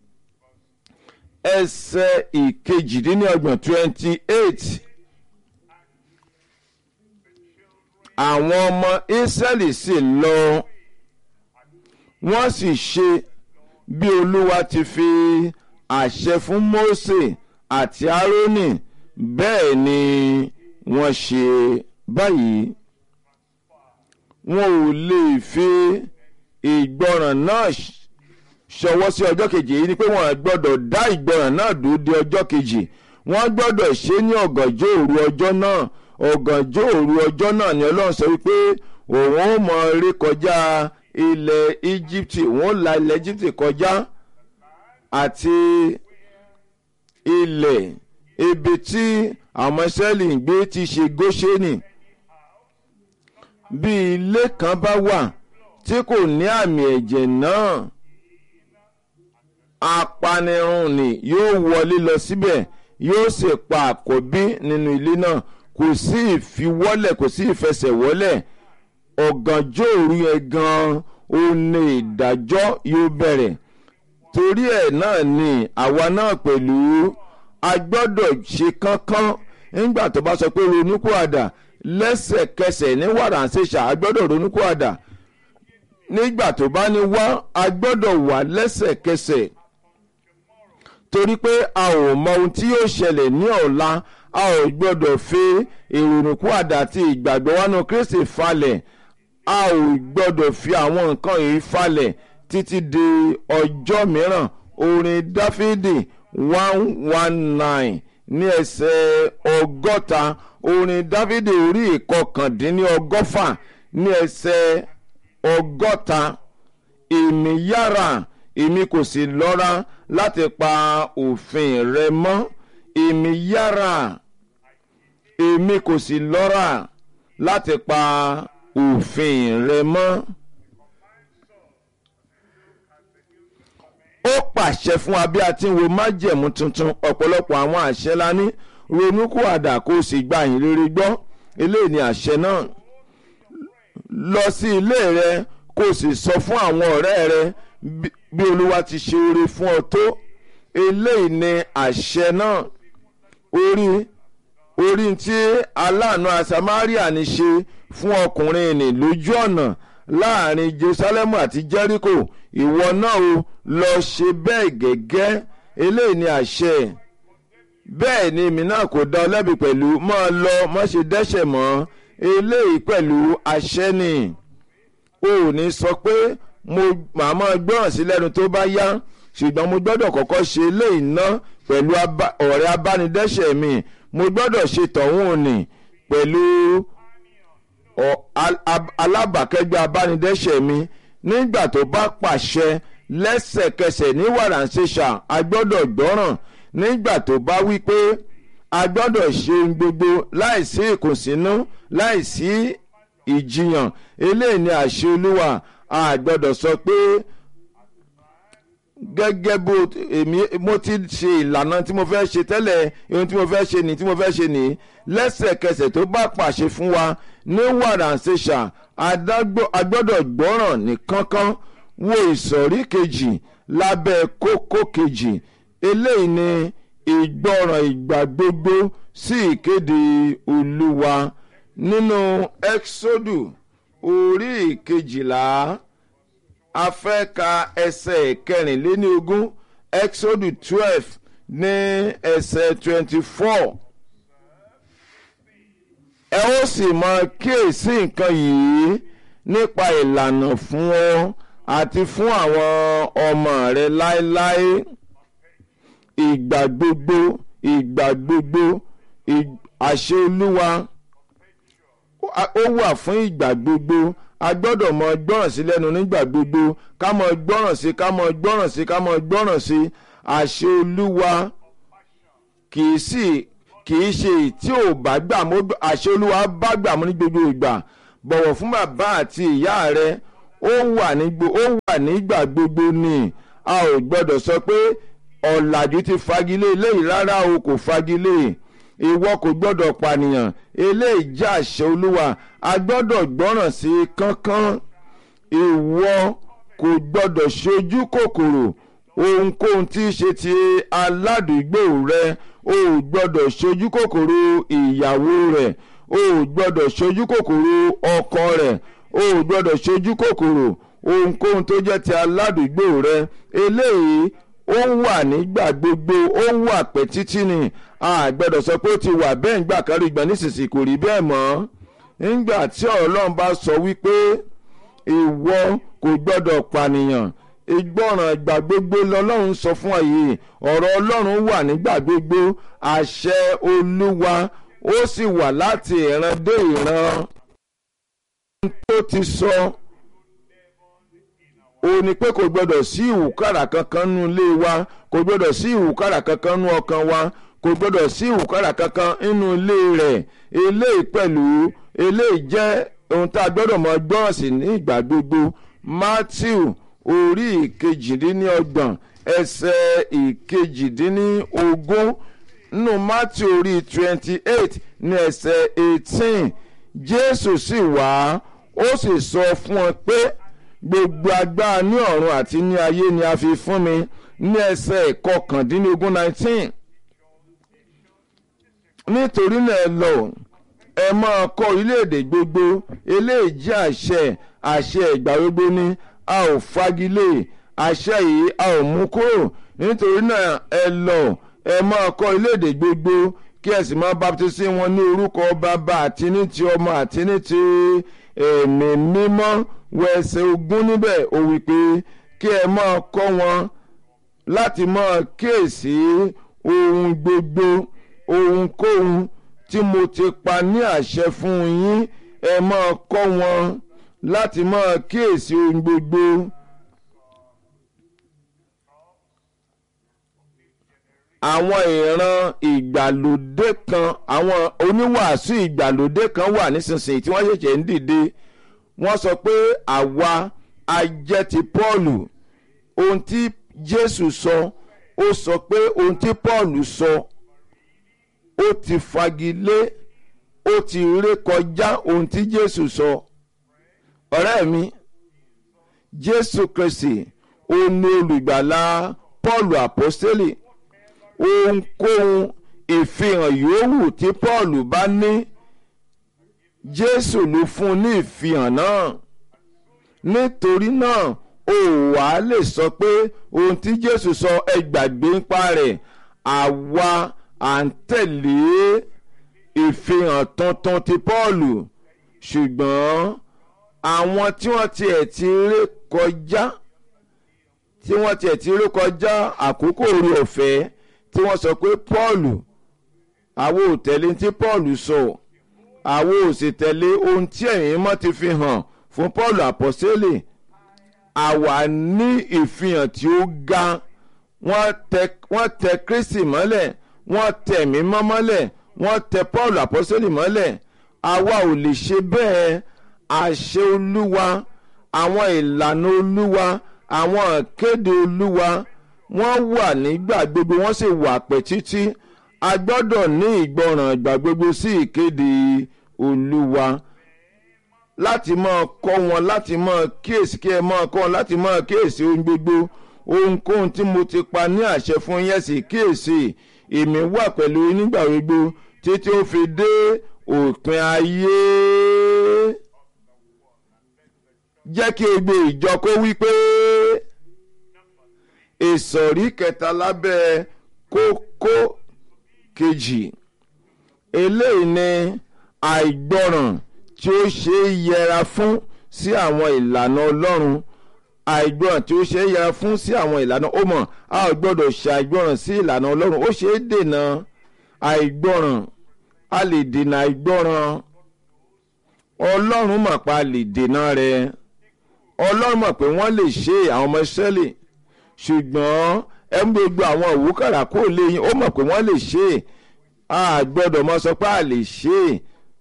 ẹsẹ̀ ìkejìdínlọ́gbọ̀n twenty eight. àwọn ọmọ Ísírẹ́lì sì lọ wọ́n sì ṣe bí Olúwa ti fi àṣẹ fún Mósè àti Árónì bẹ́ẹ̀ ni wọ́n ṣe báyìí wọn ò lè fi ìgbọràn náà ṣọwọ́ sí ọjọ́ kejì èyí ni pé wọ́n gbọ́dọ̀ dá ìgbọràn náà dúró de ọjọ́ kejì wọ́n gbọ́dọ̀ ṣe ní ọ̀gànjọ́ òru ọjọ́ náà ọ̀gànjọ́ òru ọjọ́ náà ni Ọlọ́run sọ wípé òun ó mọ eré kọjá ilẹ̀ Íjíbítì òun ó la ilẹ̀ Íjíbítì kọjá àti ilẹ̀ ibi tí àwọn Ísírẹ́lì ń gbé ti ṣe Góṣẹ́nì bí ilé kan bá wà tí kò ní àmì ẹ̀jẹ̀ náà apanirun ni yóò wọlé lọ síbẹ̀ yóò sì pa àkọ́bí nínú ilé náà kò sí ìfiwọ́lẹ̀ kò sí ìfẹsẹ̀wọ́lẹ̀ ọ̀gànjọ́ òru yẹn gan-an ó ní ìdájọ́ yóò bẹ̀rẹ̀ torí ẹ̀ náà ni àwa náà pẹ̀lú a gbọ́dọ̀ ṣe kánkán nígbà tó bá sọ pé ronúkúàdà lẹ́sẹ̀kẹsẹ̀ ní wàràǹṣeṣà a gbọ́dọ̀ ronúkúàdà nígbà tó bá ní wá a gbọ́dọ̀ wà lẹ́sẹ̀kẹsẹ̀ torí pé a ò mọ ohun tí yóò ṣẹlẹ̀ ní ọ̀la a ò gbọ́dọ̀ fi ìrònúkúàdà àti ìgbàgbọ́ wánú Kristi falẹ̀ a ò gbọ́dọ̀ fi àwọn nǹkan yìí falẹ̀ títí di ọjọ́ mìíràn orin Dáfídì one one nine ní ẹsẹ̀ ọgọ́ta orin Dáfídì orí ìkọkàndínlọ́gọ́fà ní ẹsẹ̀ ọgọ́ta èmi yára èmi kò sì lọ́ra láti pa òfin rẹ mọ́ èmi yára èmi kò sì lọ́ra láti pa òfin rẹ mọ́. ó pàṣẹ fún wa bí a ti ń wo májẹ̀mú tuntun ọ̀pọ̀lọpọ̀ àwọn àṣẹ la ní ronúkúwàdà kó o sì gba ìyìn rere gbọ́ eléyìí ni àṣẹ náà lọ sí ilé rẹ kó o sì sọ fún àwọn ọ̀rẹ́ rẹ bí olúwa ti ṣe oore fún ọ tó eléyìí ni àṣẹ náà orí orí tí aláàánú asamaria ní ṣe fún ọkùnrin ní lójú ọ̀nà láàrin jerusalem àti jericho ìwọ náà o lọ ṣe bẹ́ẹ̀ gẹ́gẹ́ eléyìí ni àṣẹ bẹ́ẹ̀ ni èmi náà kò dá ọ lẹ́bi pẹ̀lú máa lọ má ṣe dẹ́ṣẹ̀ mọ́ eléyìí pẹ̀lú àṣẹ ni o ò ní sọ pé mo màá máa gbọ́ràn sí lẹ́nu tó bá yá ṣùgbọ́n mo gbọ́dọ̀ kọ́kọ́ ṣe eléyìí ná pẹ̀lú ọ̀rẹ́ abánidẹ́ṣẹ̀ mi mo gbọ́dọ̀ ṣe tọ̀hún òní pẹ̀lú alábàákẹ́gbẹ́ abánidẹ́ṣẹ̀ mi nígbà tó bá pàṣẹ lẹ́sẹ̀kẹsẹ̀ ní wàràǹṣeṣà a gbọ́dọ̀ gbọ́ràn nígbà tó bá wí pé a gbọ́dọ̀ ṣe gbogbo láìsí ìkùnsínú láìsí ìjiyàn eléyìí ni àṣẹ olúwa a gbọ́dọ̀ sọ pé gẹ́gẹ́ bó èmi mo ti ṣe ìlànà tí mo fẹ́ ṣe tẹ́lẹ̀ ohun tí mo fẹ́ ṣe ní tí mo fẹ́ ṣe ní lẹ́sẹ̀kẹsẹ̀ tó bá pàṣẹ fún wa ní wàràǹṣeṣà a gbọ́dọ̀ gbọ́ràn ní kánkán wo ìsọ̀rí kejì lábẹ́ kókó kejì eléyìí ni ìgbọ́ràn ìgbà gbogbo sí ìkéde olúwa nínú ẹ́ksódù orí ìkejìlá a fẹ́ ka ẹsẹ̀ kẹrìnléníogún exodus twelve ní ẹsẹ̀ twenty four ẹ ó sì máa kíyèsí nǹkan yìí nípa ìlànà fún ọ àti fún àwọn ọmọ rẹ láéláé ìgbà gbogbo ìgbà gbogbo àṣẹ olúwa ó wà fún ìgbà gbogbo a gbọ́dọ̀ mọ gbọ́ràn sí lẹ́nu nígbà gbogbo ká mọ gbọ́ràn sí ká mọ gbọ́ràn sí ká mọ gbọ́ràn sí àṣẹ olúwa kì í sì kì í ṣe tí ò bá gbà mú àṣẹ olúwa bá gbà mú ní gbogbo ìgbà bọ̀wọ̀ fún bàbá àti ìyá rẹ ó wà nígbà gbogbo ni a ò gbọ́dọ̀ sọ pé ọ̀làjú ti fagilé eléyìí rárá o kò fagilé ìwọ kò gbọ́dọ̀ pànìyàn eléyìí jẹ́ àṣẹ olúwa a gbọ́dọ̀ gbọ́ràn sí i kánkán ìwọ kò gbọ́dọ̀ ṣojú kòkòrò ohunkóhun tí í ṣe ti aládùúgbò rẹ o ò gbọ́dọ̀ ṣojú kòkòrò ìyàwó rẹ o ò gbọ́dọ̀ ṣojú kòkòrò ọkọ rẹ o ò gbọ́dọ̀ ṣojú kòkòrò ohunkóhun tó jẹ́ ti aládùúgbò rẹ eléyìí ó wà nígbà gbogbo ó wà pẹ́ títí ni a gbọ́dọ̀ sọ pé ó ti wà bẹ́ẹ̀ ńgbà kárí ìgbà nísinsìnyí kò rí bẹ́ẹ̀ mọ́ nígbà tí ọlọ́run bá sọ wípé ìwọ kò gbọ́dọ̀ pànìyàn ìgbọràn ìgbà gbogbo lọ́lọ́run sọ fún àyè ọ̀rọ̀ ọlọ́run wà nígbà gbogbo àṣẹ olúwa ó sì wà láti ìran dé ìran tó ti sọ ó ní pé kò gbọdọ̀ sí ìwúkàrà kankan nínú ilé wa kò gbọdọ̀ sí ìwúkàrà kankan nínú ọkàn wa kò gbọdọ̀ sí ìwúkàrà kankan nínú ilé rẹ̀ eléyìí pẹ̀lú eléyìí jẹ́ ohun tá a gbọ́dọ̀ mọ gbọ́ràn sí ní ìgbà gbogbo Matthew orí ìkejìdínlọ́gbọ̀n ẹsẹ̀ ìkejìdínlógún nínú Matthew orí twenty eight ní ẹsẹ̀ eighteen Jésù sì wá ó sì sọ fún ọ pé gbogbo agbára ní ọ̀run àti ní ayé ni a fi fún mi ní ẹsẹ̀ ìkọkàndínlógún nineteen nítorí náà lọ ẹ máa kọ́ orílẹ̀-èdè gbogbo eléyìí jẹ́ àṣẹ àṣẹ ìgbà gbogbo ni a ò fagilé àṣẹ yìí a ò mú kúrò nítorí náà ẹ lọ ẹ máa kọ́ orílẹ̀-èdè gbogbo kí ẹ sì máa baptisi wọn ní orúkọ bàbá àti ní ti ọmọ àti ní ti ẹ̀mí mímọ́ wọ ẹsẹ̀ ogún níbẹ̀ ó wí pé kí ẹ máa kọ́ wọn láti máa kíyèsí ohun gbogbo ohunkóhun tí mo ti pa ní àṣẹ fún yín ẹ máa kọ́ wọn láti máa kíyèsí ohun gbogbo. àwọn ìran ìgbàlódé kan àwọn oníwàásù ìgbàlódé kan wà nísinsìnyí tí wọ́n ṣẹ̀ṣẹ̀ ń dìde wọ́n sọ pé àwa ajẹ́ ti Pọ́ọ̀lù ohun tí Jésù sọ ó sọ pé ohun tí Pọ́ọ̀lù sọ ó ti fagilé ó ti ré kọjá ohun tí Jésù sọ ọ̀rẹ́ mi Jésù Kristi òun ni olùgbàlà Pọ́ọ̀lù àpọ́stélì ohunkóhun ìfihàn yòówù tí Pọ́ọ̀lù bá ní Jésù ló fún un ní ìfihàn náà nítorí náà ó wà á lè sọ pé ohun tí Jésù sọ ẹ gbàgbé ń pa rẹ̀ àwa à ń tẹ̀lé ìfihàn tuntun ti Pọ́ọ̀lù ṣùgbọ́n àwọn tí wọ́n tiẹ̀ ti ré kọjá tí wọ́n tiẹ̀ ti ré kọjá àkókò orí ọ̀fẹ́ tí wọ́n sọ pé Pọ́ọ̀lù àwọn ò tẹ̀lé tí Pọ́ọ̀lù sọ àwọn ò sì tẹ̀lé ohun tí ẹ̀yìn mọ́ ti fi hàn fún Pọ́ọ̀lù àpọ́sẹ́lẹ̀ àwa ní ìfihàn tí ó ga wọ́n tẹ Kristi mọ́lẹ̀ wọ́n tẹ ẹ̀mí mọ́ mọ́lẹ̀ wọ́n tẹ Pọ́ọ̀lù àpọ́sẹ́lẹ̀ mọ́lẹ̀ àwa ò lè ṣe bẹ́ẹ̀ àṣẹ Olúwa àwọn ìlànà Olúwa àwọn ìkéde Olúwa wọ́n wà nígbà gbogbo wọ́n sì wà pẹ́ títí a gbọ́dọ̀ ní ìgbọràn ìgbà gbogbo sí ìkéde Olúwa láti máa kọ́ wọn láti máa kíyèsí kí ẹ máa kọ́ wọn láti máa kíyèsí ohun gbogbo ohunkóhun tí mo ti pa ní àṣẹ fún yẹn sì kíyèsí èmi wà pẹ̀lú yín nígbà gbogbo títí ó fi dé òpin ayé jẹ́ kí egbe ìjọ kó wí pé ìsọ̀rí kẹta lábẹ́ kókó kejì eléyìí ni àìgbọràn tí ó ṣe é yẹra fún sí àwọn ìlànà Ọlọ́run àìgbọràn tí ó ṣe é yẹra fún sí àwọn ìlànà ó mọ̀ a ò gbọ́dọ̀ ṣe àìgbọràn sí ìlànà Ọlọ́run ó ṣe é dènà àìgbọràn a lè dènà àìgbọràn Ọlọ́run mọ̀ pa lè dènà rẹ̀ Ọlọ́run mọ̀ pé wọ́n lè ṣe àwọn ọmọ Ísírẹ́lì ṣùgbọ́n ẹ ń gbogbo àwọn òwúkàrà kó lè yín ó mọ̀ pé wọ́n lè ṣe a gbọ́dọ̀ mọ sọ pé a lè ṣe é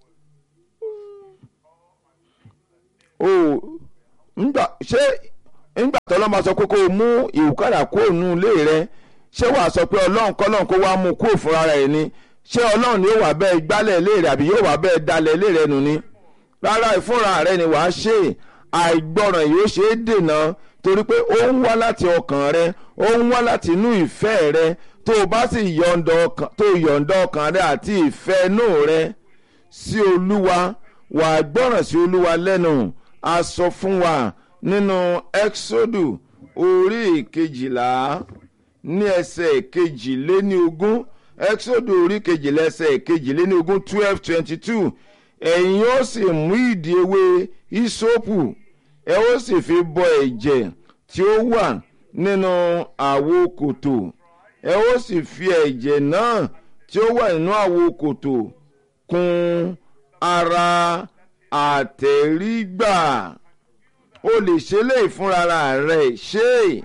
o ńgbà ṣé ńgbà tó lọ́mọ sọ pé kó o mú ìwúkàrà kúrò nínú ilé rẹ ṣé wàá sọ pé ọlọ́run kọ́lọ́run kó wá mú un kúrò fúnra rẹ̀ ni ṣé ọlọ́run ni yóò wá bẹ́ẹ̀ gbálẹ̀ ilé rẹ̀ àbí yóò wá bẹ́ẹ̀ dalẹ̀ ilé rẹ̀ nù ni rárá ìfúnra rẹ̀ ni wàá ṣe àìgbọràn yóò ṣe é dènà torí pé ó ń wá láti ọkàn rẹ ó ń wá láti inú ìfẹ́ rẹ tó o bá sì yọ̀ǹda ọkàn tó o yọ̀ǹda ọkàn rẹ àti ìfẹ́ inú rẹ sí olúwa wàá gbọ́ràn sí olúwa lẹ́nu a sọ fún wa nínú exodu orí ìkejìlá ní ẹsẹ̀ kejìléní ogún exodu orí kejìlá ẹsẹ̀ kejìléní ogún twelve twenty two ẹ̀yin ó sì mú ìdí ewé ìsopù ẹ ó sì fi bọ ẹ̀jẹ̀ tí ó wà nínú àwo kòtò ẹ ó sì fi ẹ̀jẹ̀ náà tí ó wà nínú àwo kòtò kùn ara àtẹ̀rígbà o lè ṣe léyìí fúnra rẹ̀ ṣe é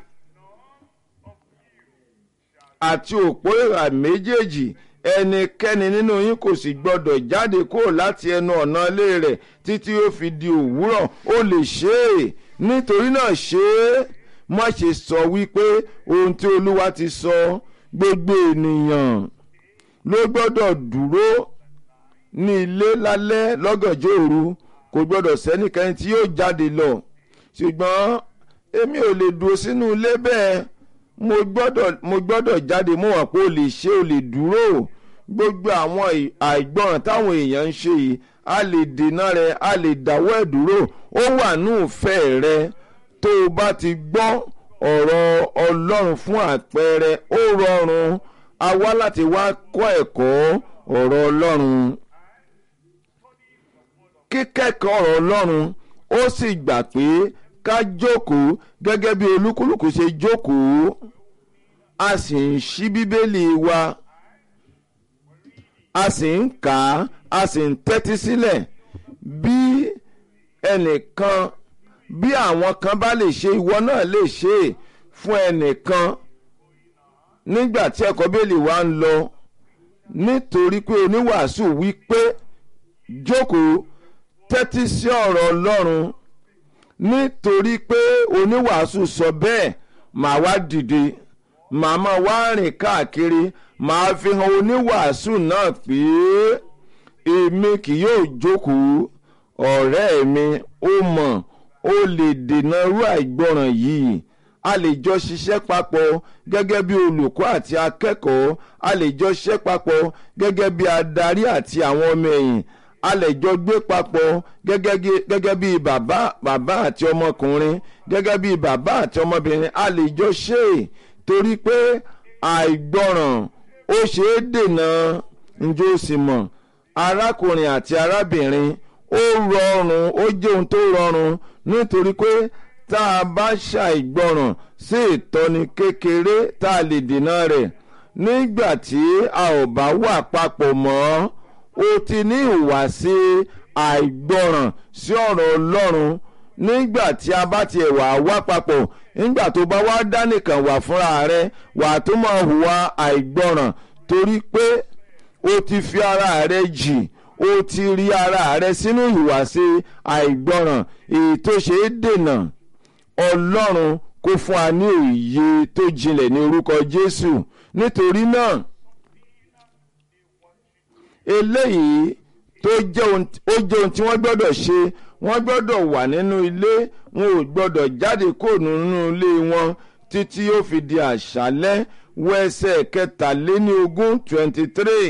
àti òpó ìhà méjèèjì ẹnikẹ́ni nínú yín kò sì gbọ́dọ̀ jáde kúrò láti ẹnu ọ̀nà ilé rẹ̀ títí ó fi di òwúrọ̀ ó lè ṣe é nítorí náà ṣe é má ṣe sọ wípé ohun tí olúwa ti sọ gbogbo ènìyàn ló gbọ́dọ̀ dúró ní ilé lálẹ́ lọ́gànjọ́ òru kò gbọ́dọ̀ sẹ́nikẹ́ni tí yóò jáde lọ ṣùgbọ́n èmi ò lè dúró sínú ilé bẹ́ẹ̀ mo gbọ́dọ̀ mo gbọ́dọ̀ jáde mo wà pé o lè ṣe o lè dúró gbogbo àwọn àìgbọràn táwọn èèyàn ń ṣe yìí a lè dènà rẹ̀ a lè dáwọ́ ẹ̀ dúró ó wà ní ìfẹ́ rẹ tó o bá ti gbọ́ ọ̀rọ̀ ọlọ́run fún àpẹẹrẹ ó rọrùn a wá láti wá kọ́ ẹ̀kọ́ ọ̀rọ̀ ọlọ́run kíkẹ́kọ̀ọ́ ọ̀rọ̀ ọlọ́run ó sì gbà pé ká jókòó gẹ́gẹ́ bí olúkúlùkù ṣe jókòó a sì ń ṣí bíbélì wa a sì ń kà á a sì ń tẹ́tí sílẹ̀ bí ẹnìkan bí àwọn kan bá lè ṣe ìwọ náà lè ṣe é fún ẹnìkan nígbà tí ẹ̀kọ́ bíbélì wa ń lọ nítorí pé oníwàásù wí pé jókòó tẹ́tí sí ọ̀rọ̀ ọlọ́run nítorí pé oníwàásù sọ bẹ́ẹ̀ màá wá dìde màá máa wá rìn káàkiri màá fi hàn oníwàásù náà pé èmi kì yóò jókòó ọ̀rẹ́ mi ó mọ̀ ó lè dènà irú àìgbọràn yìí a lè jọ ṣiṣẹ́ papọ̀ gẹ́gẹ́ bí olùkọ́ àti akẹ́kọ̀ọ́ a lè jọ ṣiṣẹ́ papọ̀ gẹ́gẹ́ bí adarí àti àwọn ọmọ ẹ̀yìn a lè jọ gbé papọ̀ gẹ́gẹ́ bí bàbá bàbá àti ọmọkùnrin gẹ́gẹ́ bí bàbá àti ọmọbìnrin a lè jọ ṣe é torí pé àìgbọràn ó ṣe é dènà njó sì mọ̀ arákùnrin àti arábìnrin ó rọrùn ó jẹ́ ohun tó rọrùn nítorí pé tá a bá ṣàìgbọràn sí ìtọ́ni kékeré tá a lè dènà rẹ̀ nígbà tí a ò bá wà papọ̀ mọ́ ó ti ní ìhùwàsí àìgbọràn sí ọ̀rọ̀ ọlọ́run nígbà tí a bá tiẹ̀ wà wá papọ̀ nígbà tó bá wá dá nìkan wà fúnra rẹ wà tó máa hùwà àìgbọràn torí pé o ti fi ara rẹ jì o ti rí ara rẹ sínú ìhùwàsí àìgbọràn èyí tó ṣe é dènà ọlọ́run kó fún wa ní òye tó jinlẹ̀ ní orúkọ jésù nítorí náà eléyìí tó jẹ́ ohun tí wọ́n gbọ́dọ̀ ṣe wọ́n gbọ́dọ̀ wà nínú ilé wọn ò gbọ́dọ̀ jáde kó nínú ilé wọn títí ó fi di àṣálẹ́ wẹ́sẹ̀ kẹtàléní ogún twenty three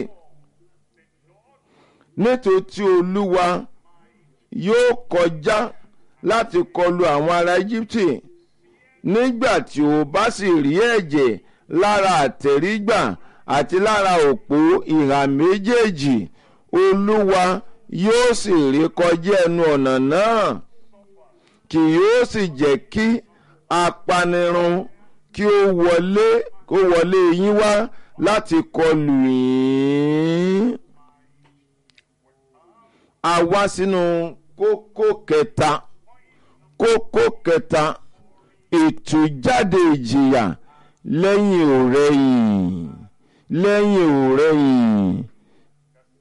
nítorí olúwa yóò kọjá láti kọlu àwọn ará Íjíbítì nígbà tí ó bá sì rí ẹ̀jẹ̀ lára àtẹ̀rígbà àti lára òpó ìhà méjèèjì olúwa yóò sì rí kọjá ẹnu ọ̀nà náà kì yóò sì jẹ́ kí apanirun kí ó wọlé kó wọlé yín wá láti kọlù yín. a wá sínú kókó kẹta kókó kẹta ìtújáde ìjìyà lẹ́yìn òrẹ́yìn lẹ́yìn òrẹ́yìn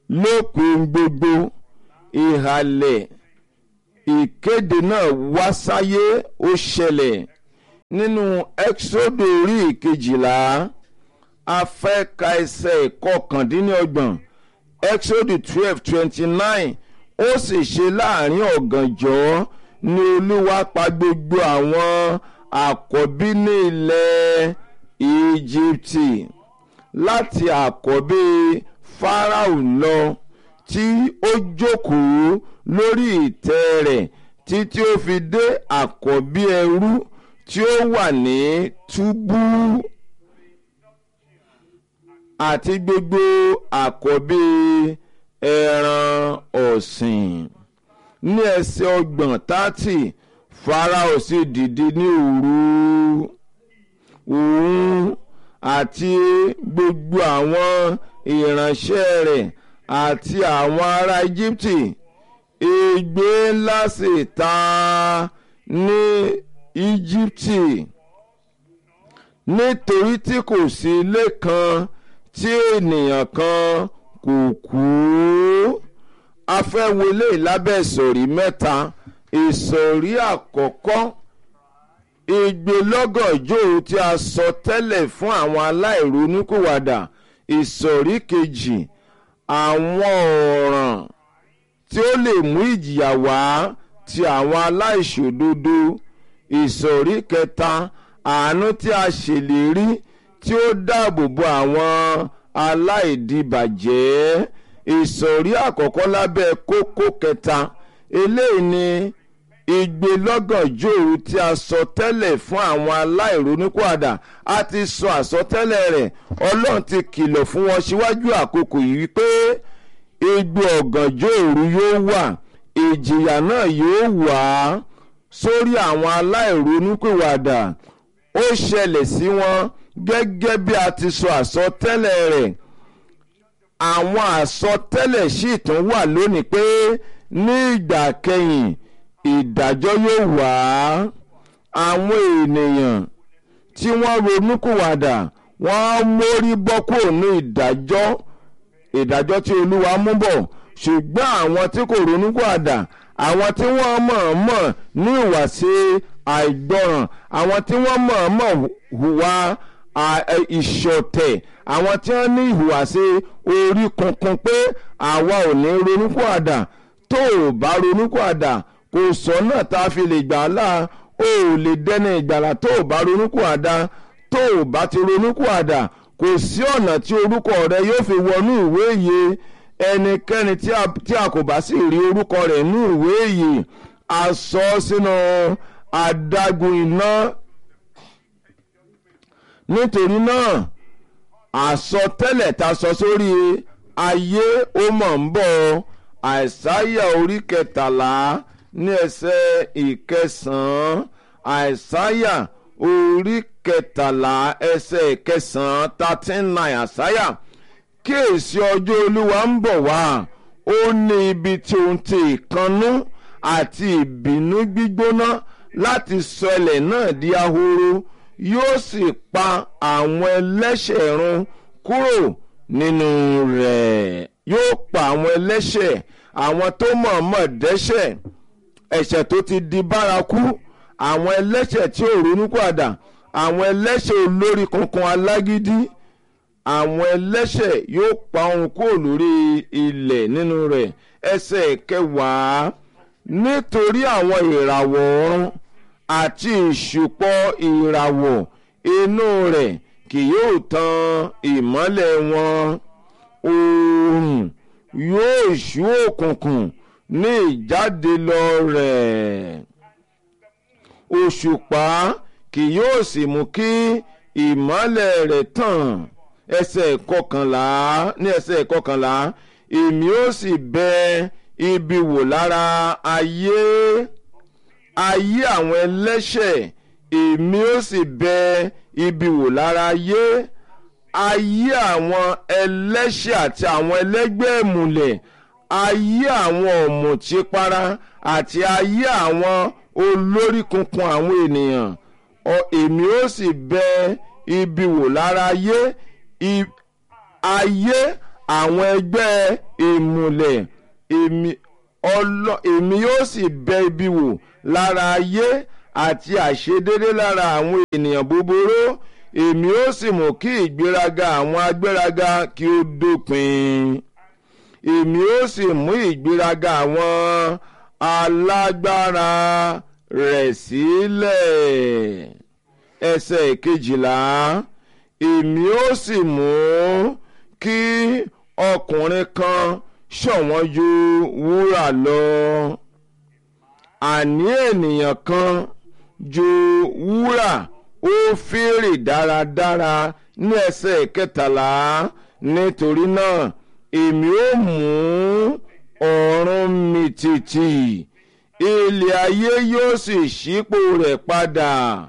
lópin gbogbo ìhàlẹ̀ ìkéde náà wá sáyé ó ṣẹlẹ̀ nínú ẹ́kísódù orí ìkejìlá afẹ́ka ẹsẹ̀ ìkọkàndínlọ́gbọ̀n ẹ́kísódù twelve twenty nine ó sì ṣe láàrin ọ̀gànjọ́ ni olúwa pa gbogbo àwọn àkọ́bí ní ilẹ̀ íjíbítì láti àkọ́bí fáráò lọ tí ó jókòó lórí ìtẹ́ rẹ̀ títí ó fi dé àkọ́bí ẹrú tí ó wà ní túbú àti gbogbo àkọ́bí ẹran ọ̀sìn ní ẹsẹ̀ ọgbọ̀n tátì Fáráò sì dìde ní òru òun àti gbogbo àwọn ìránṣẹ́ rẹ̀ àti àwọn ará Íjíbítì ègbé ńlá sì ta ní Íjíbítì nítorí tí kò sí ilé kan tí ènìyàn kan kò kú a fẹ́ wọlé lábẹ́ ìsọ̀rí mẹ́ta ìsọ̀rí àkọ́kọ́ ìgbélọ́gọ̀jọ́ tí a sọ tẹ́lẹ̀ fún àwọn aláìronúkúwàdà ìsọ̀rí kejì àwọn ọ̀ràn tí ó lè mú ìjìyà wá ti àwọn aláìṣòdodo ìsọ̀rí kẹta àánú tí a ṣèlérí tí ó dáàbò bo àwọn aláìdìbàjẹ́ ìsọ̀rí àkọ́kọ́ lábẹ́ kókó kẹta eléyìí ni ìgbélọ́gànjọ́ òru tí a sọ tẹ́lẹ̀ fún àwọn aláìronúkúàdà a ti sọ àsọtẹ́lẹ̀ rẹ̀ ọlọ́run ti kìlọ̀ fún wọn síwájú àkókò yìí wípé igbó ọ̀gànjọ́ òru yóò wà ìjìyà náà yóò wà sórí àwọn aláìronúkúwàdà ó ṣẹlẹ̀ sí wọn gẹ́gẹ́ bí a ti sọ àsọtẹ́lẹ̀ rẹ̀ àwọn àsọtẹ́lẹ̀ sì tún wà lónìí pé ní ìgbà kẹyìn ìdájọ́ yóò wá àwọn ènìyàn tí wọ́n ronúkúwàdà wọ́n mórí bọ́ kúrò ní ìdájọ́ ìdájọ́ tí olúwa mú bọ̀ ṣùgbọ́n àwọn tí kò ronúkúwàdà àwọn tí wọ́n mọ̀ọ́mọ̀ ní ìwàsí àìgbọràn àwọn tí wọ́n mọ̀ọ́mọ̀ hùwà ìṣọ̀tẹ̀ àwọn tí wọ́n ní ìhùwàsí orí kunkun pé àwa ò ní ronúkúwàdà tó o bá ronúkúwàdà kò sọ́nà tá a fi lè gbà á là ó lè dẹ́ni ìgbàlà tó o bá ronúkúwàdà tó o bá ti ronúkúwàdà kò sí ọ̀nà tí orúkọ rẹ yóò fi wọnú ìwé ìyè ẹnikẹ́ni tí a kò bá sì rí orúkọ rẹ̀ ní ìwé ìyè a sọ sínú adágún iná nítorí náà àsọtẹ́lẹ̀ ta sọ sórí ayé ó mọ̀ ń bọ̀ àìsáyà orí kẹtàlá ní ẹsẹ̀ ìkẹsàn-án àìsáyà orí kẹtàlá ẹsẹ̀ ìkẹsàn-án thirteen nine àìsáyà kíyèsí ọjọ́ olúwa ń bọ̀ wá ó ní ibi tí òun ti ìkannú àti ìbínú gbígbóná láti sọ ilẹ̀ náà di ahoro yóò sì pa àwọn ẹlẹ́ṣẹ̀ run kúrò nínú rẹ̀ yóò pa àwọn ẹlẹ́ṣẹ̀ àwọn tó mọ̀ọ́mọ̀ dẹ́ṣẹ̀ ẹ̀ṣẹ̀ tó ti di bárakú àwọn ẹlẹ́ṣẹ̀ tí ò ronúpìwàdà àwọn ẹlẹ́ṣẹ̀ olórí kankan alágídí àwọn ẹlẹ́ṣẹ̀ yóò pa ohun kúrò lórí ilẹ̀ nínú rẹ̀ ẹsẹ̀ kẹwàá nítorí àwọn ìràwọ̀ ọ̀run àti ìṣùpọ̀ ìràwọ̀ inú rẹ̀ kì yóò tan ìmọ́lẹ̀ wọn oòrùn yóò ṣú òkùnkùn ní ìjáde lọ rẹ̀ òṣùpá kì yóò sì mú kí ìmọ́lẹ̀ rẹ̀ tàn ẹsẹ̀ kọkànlá ní ẹsẹ̀ kọkànlá èmi ó sì bẹ ibi wò lára ayé ayé àwọn ẹlẹ́ṣẹ̀ èmi ó sì bẹ ibi wò lára ayé ayé àwọn ẹlẹ́ṣẹ̀ àti àwọn ẹlẹ́gbẹ́ ìmùlẹ̀ ayé àwọn ọ̀mùtípara àti ayé àwọn olórí kunkun àwọn ènìyàn èmi ó sì bẹ ibi wò lára ayé ayé àwọn ẹgbẹ́ ìmùlẹ̀ èmi ọlọ- èmi yóò sì bẹ ibi wò lára ayé àti àìṣedédé lára àwọn ènìyàn búburú èmi ó sì mú kí ìgbéraga àwọn agbéraga kí ó dópin èmi ó sì mú ìgbéraga àwọn alágbára rẹ̀ sílẹ̀ ẹsẹ̀ kejìlá èmi ó sì mú kí ọkùnrin kan ṣọ̀wọ́n ju wúrà lọ àní ènìyàn kan ju wúrà ó fèrè dáradára ní ẹsẹ̀ kẹtàlá nítorí náà èmi ó mú ọ̀run mìtìtì ilẹ̀ ayé yóò sì ṣípò rẹ̀ padà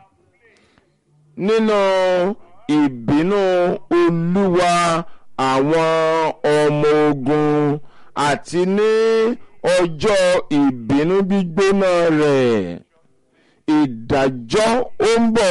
nínú ìbínú olúwa àwọn ọmọ ogun àti ní ọjọ́ ìbínú gbígbóná rẹ̀ ìdájọ́ ó ń bọ̀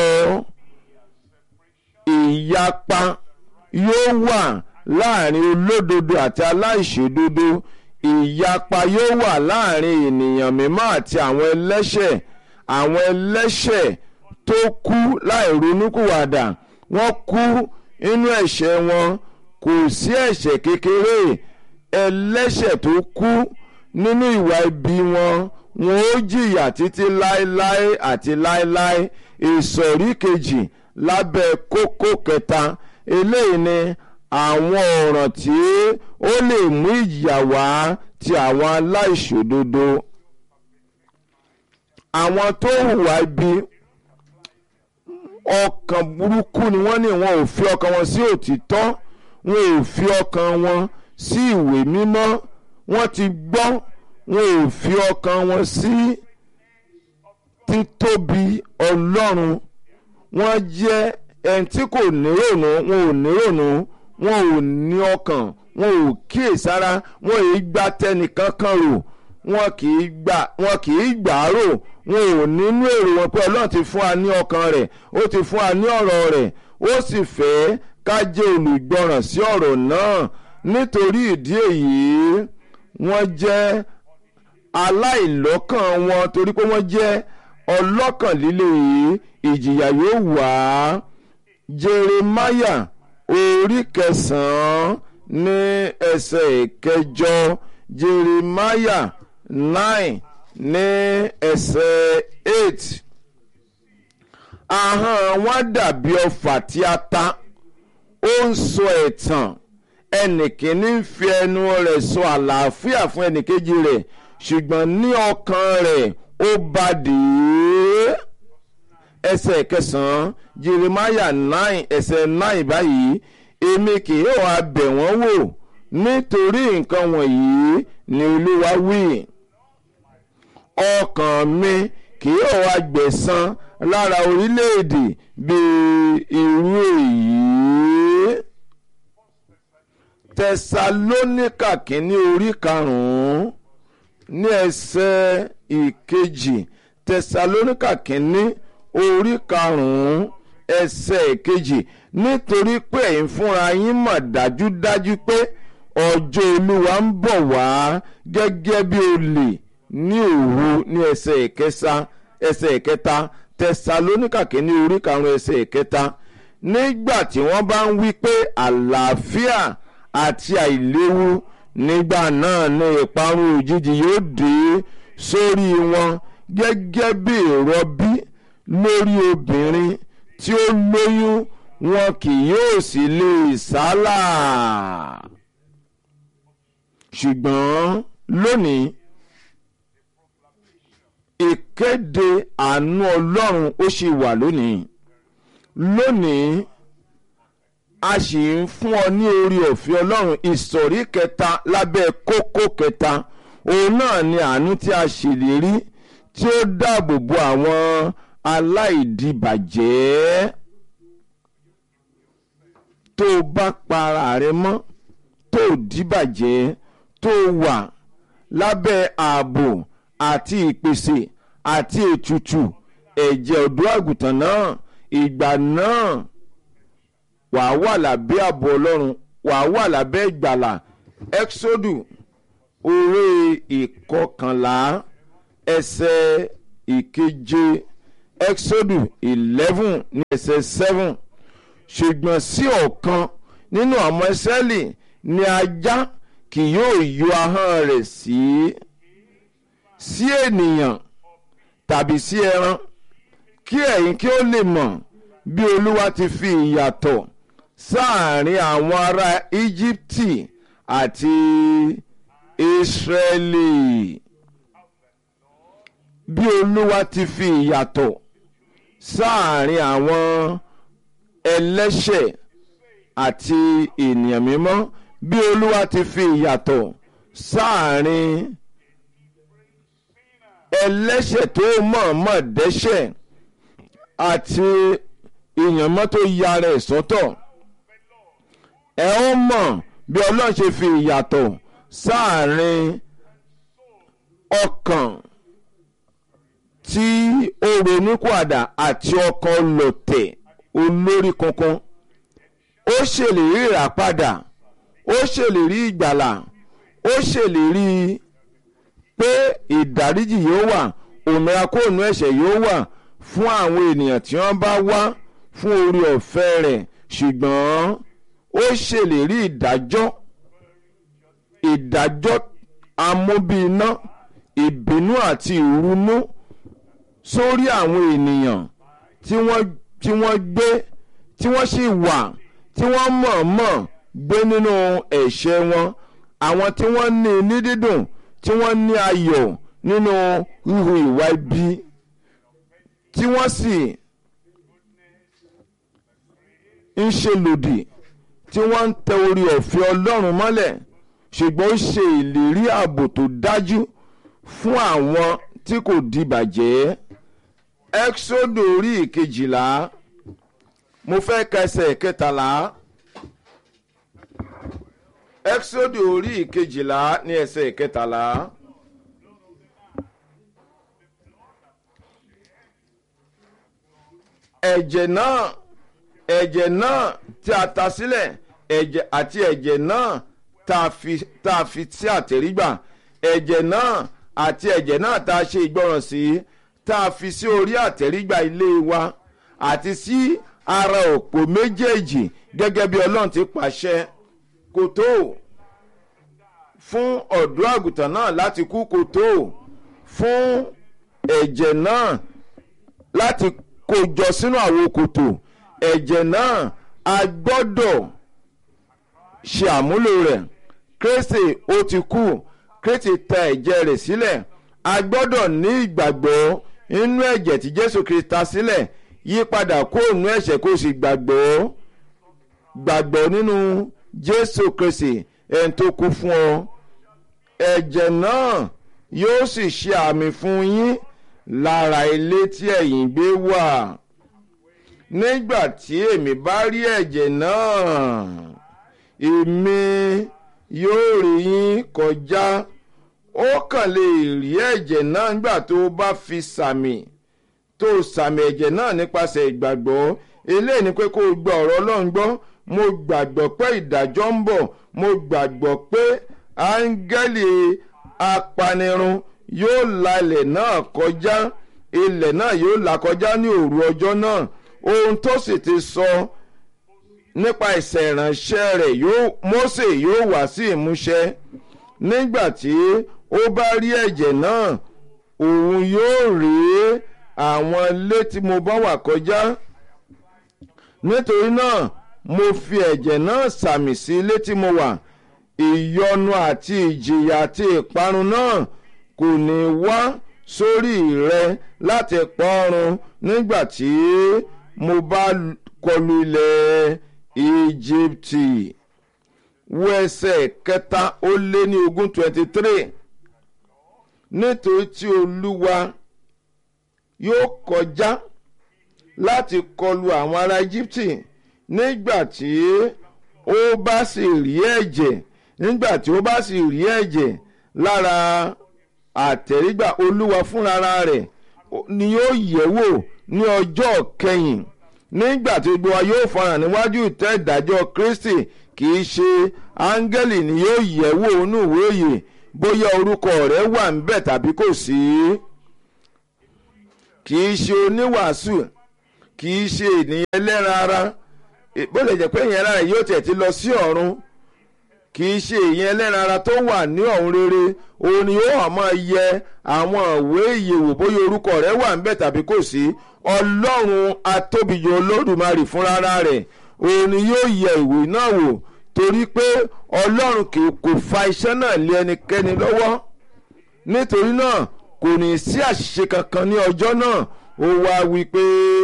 ìyapa yóò wà láàrin olódodo àti aláìṣòdodo ìyapa yóò wà láàrin ènìyàn mímọ́ àti àwọn ẹlẹ́ṣẹ̀ àwọn ẹlẹ́ṣẹ̀ tó kú láì ronúkúwàdà wọ́n kú nínú ẹ̀ṣẹ̀ wọn kò sí ẹ̀ṣẹ̀ kékeré ẹlẹ́ṣẹ̀ tó kú nínú ìwà ibi wọn wọn ó jìyà títí láéláé àti láéláé ìsọ̀rí kejì lábẹ́ kókó kẹta eléyìí ni àwọn ọ̀ràn tí ó lè mú ìjìyà wá ti àwọn aláìṣòdodo àwọn tó hùwà ibi ọkàn burúkú ni wọ́n ní wọn ò fi ọkàn wọn sí òtítọ́ wọn ò fi ọkàn wọn sí ìwé mímọ́ wọ́n ti gbọ́ wọn ò fi ọkàn wọn sí títóbi ọlọ́run wọ́n jẹ́ ẹni tí kò nírònú wọn ò nírònú wọn ò ní ọkàn wọn ò kíyèsára wọn ò gba tẹnìkan kan rò wọn kì í gbà wọn kì í gbà á rò wọn ò nínú èrò wọn pé ọlọ́run ti fún wa ní ọkàn rẹ̀ ó ti fún wa ní ọ̀rọ̀ rẹ̀ ó sì fẹ́ ká jẹ́ olùgbọràn sí ọ̀rọ̀ náà nítorí ìdí èyí wọ́n jẹ́ aláìlọ́kàn wọn torí pé wọ́n jẹ́ ọlọ́kàn líle yìí ìjìyà yóò wá jeremaya orí kẹsàn-án ní ẹsẹ̀ ìkẹjọ jeremaya nine ní ẹsẹ̀ eight ahọ́n wọn dàbí ọfà tí a ta ó ń sọ ẹ̀tàn ẹnìkíní ń fi ẹnu rẹ̀ sọ àlàáfíà fún ẹnìkejì rẹ̀ ṣùgbọ́n ní ọkàn rẹ̀ ó bàdé ẹsẹ̀ kẹsàn-án jeremiah nine ẹsẹ̀ nine báyìí èmi kì yóò wá bẹ̀ wọ́n wò nítorí nǹkan wọ̀nyí ni olúwa wí ọkàn mi kì yóò wá gbẹ̀san lára orílẹ̀-èdè bíi irú èyí tẹsalóníkà kínní orí karùn-ún ní ẹsẹ̀ ìkejì tẹsalóníkà kínní orí karùn-ún ẹsẹ̀ ìkejì nítorí pé ẹ̀yin fúnra yín mọ̀ dájúdájú pé ọjọ́ olúwa ń bọ̀ wá gẹ́gẹ́ bí olè ní òru ní ẹsẹ̀ ìkẹsà ẹsẹ̀ ìkẹta tẹsalóníkà kínní orí karùn-ún ẹsẹ̀ ìkẹta nígbà tí wọ́n bá ń wí pé àlàáfíà àti àìléwu nígbà náà ní ìparun òjijì yóò dé sórí wọn gẹ́gẹ́ bí ìrọbí lórí obìnrin tí ó lóyún wọn kì yóò sì lè sálà ṣùgbọ́n lónìí ìkéde àánú ọlọ́run ó ṣì wà lónìí lónìí a sì ń fún ọ ní orí ọ̀fẹ́ ọlọ́run ìsọ̀rí kẹta lábẹ́ kókó kẹta òun náà ni àánú tí a ṣèlérí tí ó dáàbò bo àwọn aláìdìbàjẹ́ tó o bá para rẹ mọ́ tó o dìbàjẹ́ tó o wà lábẹ́ ààbò àti ìpèsè àti ètùtù ẹ̀jẹ̀ ọ̀dọ́ àgùntàn náà ìgbà náà wàá wà lábẹ́ ààbò ọlọ́run wàá wà lábẹ́ ìgbàlà exodu orí ìkọkànlá ẹsẹ̀ ìkeje exodu eleven ní ẹsẹ̀ seven ṣùgbọ́n sí ọ̀kan nínú àwọn Ísírẹ́lì ni ajá kì yóò yọ ahọ́n rẹ̀ sí sí ènìyàn tàbí sí ẹran kí ẹ̀yin kí ó lè mọ̀ bí Olúwa ti fi ìyàtọ̀ sáàárín àwọn ará Íjíbítì àti Ísírẹ́lì bí Olúwa ti fi ìyàtọ̀ sáàárín àwọn ẹlẹ́ṣẹ̀ àti ènìyàn mímọ́ bí Olúwa ti fi ìyàtọ̀ sáàárín ẹlẹ́ṣẹ̀ tó mọ̀ọ́mọ̀ dẹ́ṣẹ̀ àti èèyàn mọ́ tó ya rẹ̀ sọ́tọ̀ ẹ ó mọ̀ bí Ọlọ́run ṣe fi ìyàtọ̀ sáàárín ọkàn tí ó ronúpìwàdà àti ọkàn lọ̀tẹ̀ olórí kankan ó ṣèlérí ìràpadà ó ṣèlérí ìgbàlà ó ṣèlérí pé ìdáríjì yóò wà òmìnira kóònù ẹ̀ṣẹ̀ yóò wà fún àwọn ènìyàn tí wọ́n bá wá fún orí ọ̀fẹ́ rẹ̀ ṣùgbọ́n ó ṣèlérí ìdájọ́ ìdájọ́ amóbíiná ìbínú àti ìrunú sórí àwọn ènìyàn tí wọ́n tí wọ́n gbé tí wọ́n sì wà tí wọ́n mọ̀ọ́mọ̀ gbé nínú ẹ̀ṣẹ̀ wọn àwọn tí wọ́n ní ní dídùn tí wọ́n ní ayọ̀ nínú híhu ìwà ibi tí wọ́n sì ń ṣe lòdì tí wọ́n ń tẹ orí ọ̀fẹ́ Ọlọ́run mọ́lẹ̀ ṣùgbọ́n ó ṣe ìlérí ààbò tó dájú fún àwọn tí kò dìbàjẹ́ Ẹ́kísódù orí ìkejìlá mo fẹ́ kẹsẹ̀ kẹtàlá Ẹ́kísódù orí ìkejìlá ní ẹsẹ̀ kẹtàlá. ẹ̀jẹ̀ náà ẹ̀jẹ̀ náà tí a ta sílẹ̀ ẹ̀jẹ̀ àti ẹ̀jẹ̀ náà tá a fi tá a fi sí àtẹ̀rígbà ẹ̀jẹ̀ náà àti ẹ̀jẹ̀ náà tá a ṣe ìgbọràn sí tá a fi sí orí àtẹ̀rígbà ilé wa àti sí ara òpó méjèèjì gẹ́gẹ́ bí ọlọ́run ti pàṣẹ kò tó fún ọ̀dọ́ àgùntàn náà láti kú kò tó fún ẹ̀jẹ̀ náà láti kó jọ sínú àwo kòtò ẹ̀jẹ̀ náà a gbọ́dọ̀ ṣe àmúlò rẹ̀ Kristi ó ti kú Kristi ta ẹ̀jẹ̀ rẹ̀ sílẹ̀ a gbọ́dọ̀ ní ìgbàgbọ́ nínú ẹ̀jẹ̀ tí Jésù Kristi ta sílẹ̀ yí padà kó nínú ẹ̀ṣẹ̀ kó sì gbàgbọ́ gbàgbọ́ nínú Jésù Kristi ẹni tó kú fún ọ ẹ̀jẹ̀ náà yóò sì ṣe àmì fún yín lára ilé tí ẹ̀yin gbé wà nígbà tí èmi bá rí ẹ̀jẹ̀ náà èmi yóò rí yín kọjá ó kàn lè rí ẹ̀jẹ̀ náà nígbà tó bá fi sàmì tó sàmì ẹ̀jẹ̀ náà nípasẹ̀ ìgbàgbọ́ eléyìí ni pé kó o gba ọ̀rọ̀ Ọlọ́run gbọ́ mo gbàgbọ́ pé ìdájọ́ ń bọ̀ mo gbàgbọ́ pé áńgẹ́lì apanirun yóò la ilẹ̀ náà kọjá ilẹ̀ náà yóò là kọjá ní òru ọjọ́ náà ohun tó sì ti sọ nípa ìṣẹ̀ ìránṣẹ́ rẹ̀ yóò Mósè yóò wá sí ìmúṣẹ nígbà tí ó bá rí ẹ̀jẹ̀ náà òun yóò rí àwọn ilé tí mo bá wà kọjá nítorí náà mo fi ẹ̀jẹ̀ náà sàmì sí ilé tí mo wà ìyọnu àti ìjìyà àti ìparun náà kò ní wá sórí rẹ láti pọ́run nígbà tí mo bá kọlu ilẹ̀ Íjíbítì wo ẹsẹ̀ kẹta ó lé ní ogún twenty three nítorí tí Olúwa yóò kọjá láti kọlu àwọn ará Íjíbítì nígbà tí ó bá sì rí ẹ̀jẹ̀ nígbà tí ó bá sì rí ẹ̀jẹ̀ lára àtẹ̀rígbà olúwa fúnra rẹ̀ ni yóò yẹ̀ wò ní ọjọ́ kẹyìn nígbà tí gbogbo wa yóò farahàn níwájú ìtẹ́ ìdájọ́ Kristi kì í ṣe áńgẹ́lì ni yóò yẹ̀ wò inú ìwé òye bóyá orúkọ rẹ wà ńbẹ̀ tàbí kò sí kì í ṣe oníwàásù kì í ṣe ènìyàn ẹlẹ́ran ara bó lè jẹ́ pé èèyàn ẹlẹ́ran yóò tẹ̀ ti lọ sí ọ̀run kì í ṣe èèyàn ẹlẹ́ran ara tó wà ní ọ̀hún rere òun ni ó hàn máa yẹ àwọn ìwé ìyẹ̀wò bóyá orúkọ rẹ̀ wà ń bẹ̀ tàbí kò sí ọlọ́run atóbijọ́ olódùmarè fúnra rẹ̀ òun ni yóò yẹ ìwé náà wò torí pé ọlọ́run kò fa iṣẹ́ náà lé ẹnikẹ́ni lọ́wọ́ nítorí náà kò ní sí àṣìṣe kankan ní ọjọ́ náà ó wá wí pé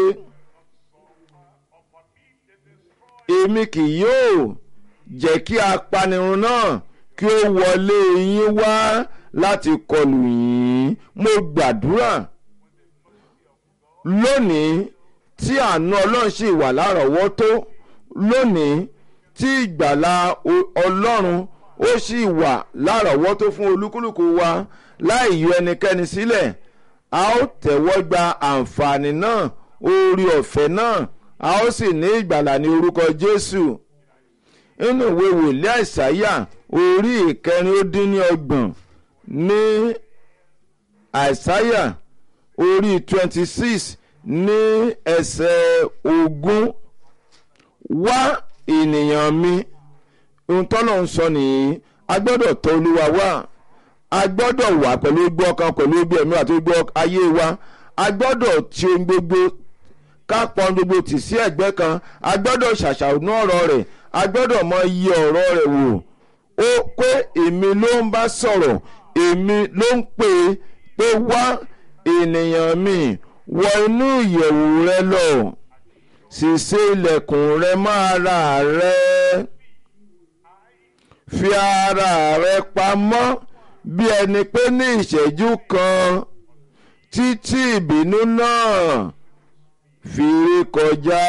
èmi kì yóò jẹ́ kí apanirun náà kí ó wọlé yín wá láti kọlù yín mo gbàdúrà lónìí tí àánú ọlọ́run sì wà lárọ̀ọ́wọ́tó lónìí tí ìgbàlà ọlọ́run ó sì wà lárọ̀ọ́wọ́tó fún olúkúlùkù wa láì yọ ẹnikẹ́ni sílẹ̀ a ó tẹ̀wọ́ gba àǹfààní náà orí ọ̀fẹ́ náà a ó sì ní ìgbàlà ní orúkọ jésù nínú ìwé wòlíì àìsáyà orí ìkẹrin ó dín ní ọgbọ̀n ní àìsáyà orí twenty six ní ẹsẹ̀ ogún wá ènìyàn mi ohun tọ́lọ̀ ń sọ nìyí a gbọ́dọ̀ tọ̀ olúwa wá a gbọ́dọ̀ wà pẹ̀lú gbọ́ ọkàn pẹ̀lú gbọ́ ẹ̀mí àti gbọ́ ayé wa a gbọ́dọ̀ ti ohun gbogbo ká pọn gbogbo tì sí ẹ̀gbẹ́ kan a gbọ́dọ̀ ṣàṣàrò ọ̀rọ̀ rẹ̀ a gbọ́dọ̀ mọ iye ọ̀rọ̀ rẹ̀ wò ó pé èmi ló ń bá sọ̀rọ̀ èmi ló ń pè é pé wá ènìyàn mi wọ inú ìyẹ̀wù rẹ lọ sì ṣe ilẹ̀kùn rẹ mọ́ ara rẹ fi ara rẹ pamọ́ bí ẹni pé ní ìṣẹ́jú kan títí ìbínú náà fi rí kọjá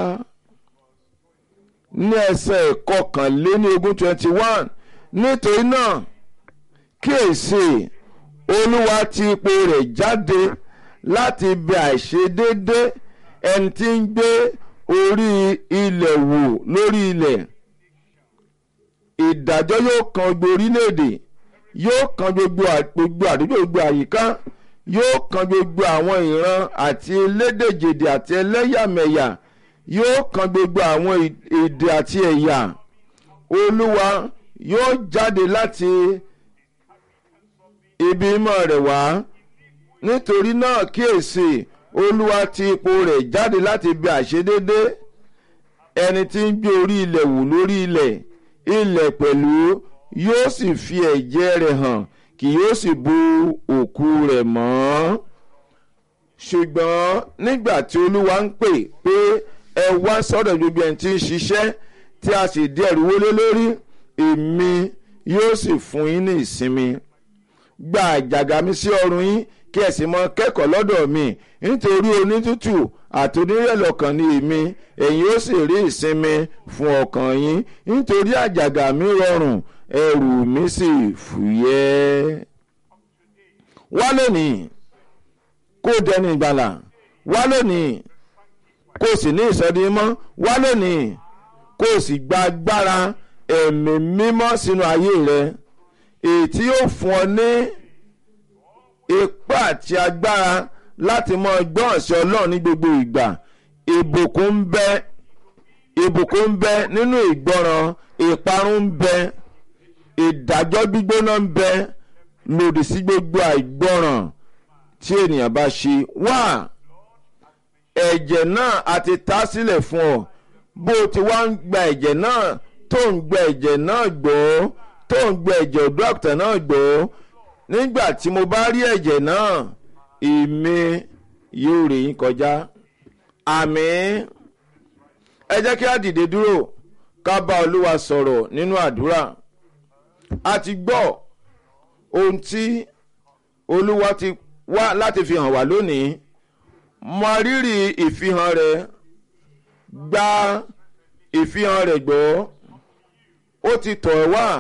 ní ẹsẹ̀ ìkọkànléní ogún twenty one nítorí náà kíyèsí olúwa ti ipò rẹ̀ jáde láti bẹ àìṣedédé ẹni tí ń gbé orí ilẹ̀ wò lórí ilẹ̀ ìdájọ́ yóò kan gbogbo orílẹ̀-èdè yóò kan gbogbo gbogbo àdúgbò gbogbo àyíká yóò kan gbogbo àwọn ìran àti elédèjèdè àti ẹlẹ́yàmẹ̀yà yóò kan gbogbo àwọn èdè àti ẹ̀yà olúwa yóò jáde láti ibi mímọ́ rẹ̀ wá nítorí náà kíyèsí olúwa ti ipò rẹ̀ jáde láti ibi àṣedédé ẹni tí ń gbé orí ilẹ̀ wò lórí ilẹ̀ ilẹ̀ pẹ̀lú yóò sì fi ẹ̀jẹ̀ rẹ̀ hàn kì yóò sì bu òkú rẹ̀ mọ́ ṣùgbọ́n nígbà tí olúwa ń pè pé ẹ wá sọ́dọ̀ gbogbo ẹni tí ń ṣiṣẹ́ tí a sì dí ẹ̀rù wọlé lórí èmi yóò sì fún yín ní ìsinmi gba àjàgà mi sí ọrùn yín kí ẹ sì mọ kẹ́kọ̀ọ́ lọ́dọ̀ mi nítorí onítútù àti onírẹ̀lẹ̀ ọkàn ni èmi ẹ̀yin ó sì rí ìsinmi fún ọkàn yín nítorí àjàgà mi rọrùn ẹrù mi sì fúyẹ́. wá lónìí kó dẹni ìgbàlà wá lónìí kó sì ní ìsọdimọ́ wá lónìí kó sì gba agbára ẹ̀mí mímọ́ sínú ayé rẹ èyí tí yóò fún ọ ní ipá àti agbára láti mọ gbọ́n sí ọlọ́run ní gbogbo ìgbà ìbùkún ń bẹ ìbùkún ń bẹ nínú ìgbọràn ìparun ń bẹ ìdájọ́ gbígbóná ń bẹ lòdì sí gbogbo àìgbọràn tí ènìyàn bá ṣe wá ẹ̀jẹ̀ náà a ti ta sílẹ̀ fún ọ bó o ti wá ń gba ẹ̀jẹ̀ náà tó ń gba ẹ̀jẹ̀ náà gbọ́ tó ń gba ẹ̀jẹ̀ ọ̀dọ́ àgùntàn náà gbọ́ nígbà tí mo bá rí ẹ̀jẹ̀ náà èmi yóò rè yín kọjá àmín ẹ jẹ́ kí a dìde dúró ká bá olúwa sọ̀rọ̀ nínú àdúrà a ti gbọ́ ohun tí olúwa ti wá láti fi hàn wá lónìí mọ rírì ìfihàn rẹ gba ìfihàn rẹ gbọ́ ó ti tọ̀ ẹ́ wá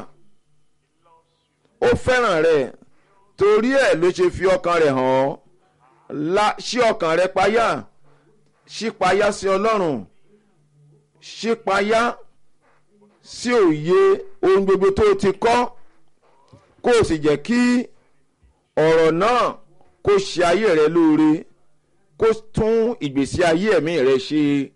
ó fẹ́ràn rẹ torí ẹ̀ ló ṣe fi ọkàn rẹ̀ hàn ọ́ la ṣí ọkàn rẹ payá ṣí payá sí ọlọ́run ṣí payá sí òye ohun gbogbo tó ti kọ́ kó o sì jẹ́ kí ọ̀rọ̀ náà kó ṣe ayé rẹ lóore kó tún ìgbésí ayé ẹ̀mí rẹ ṣe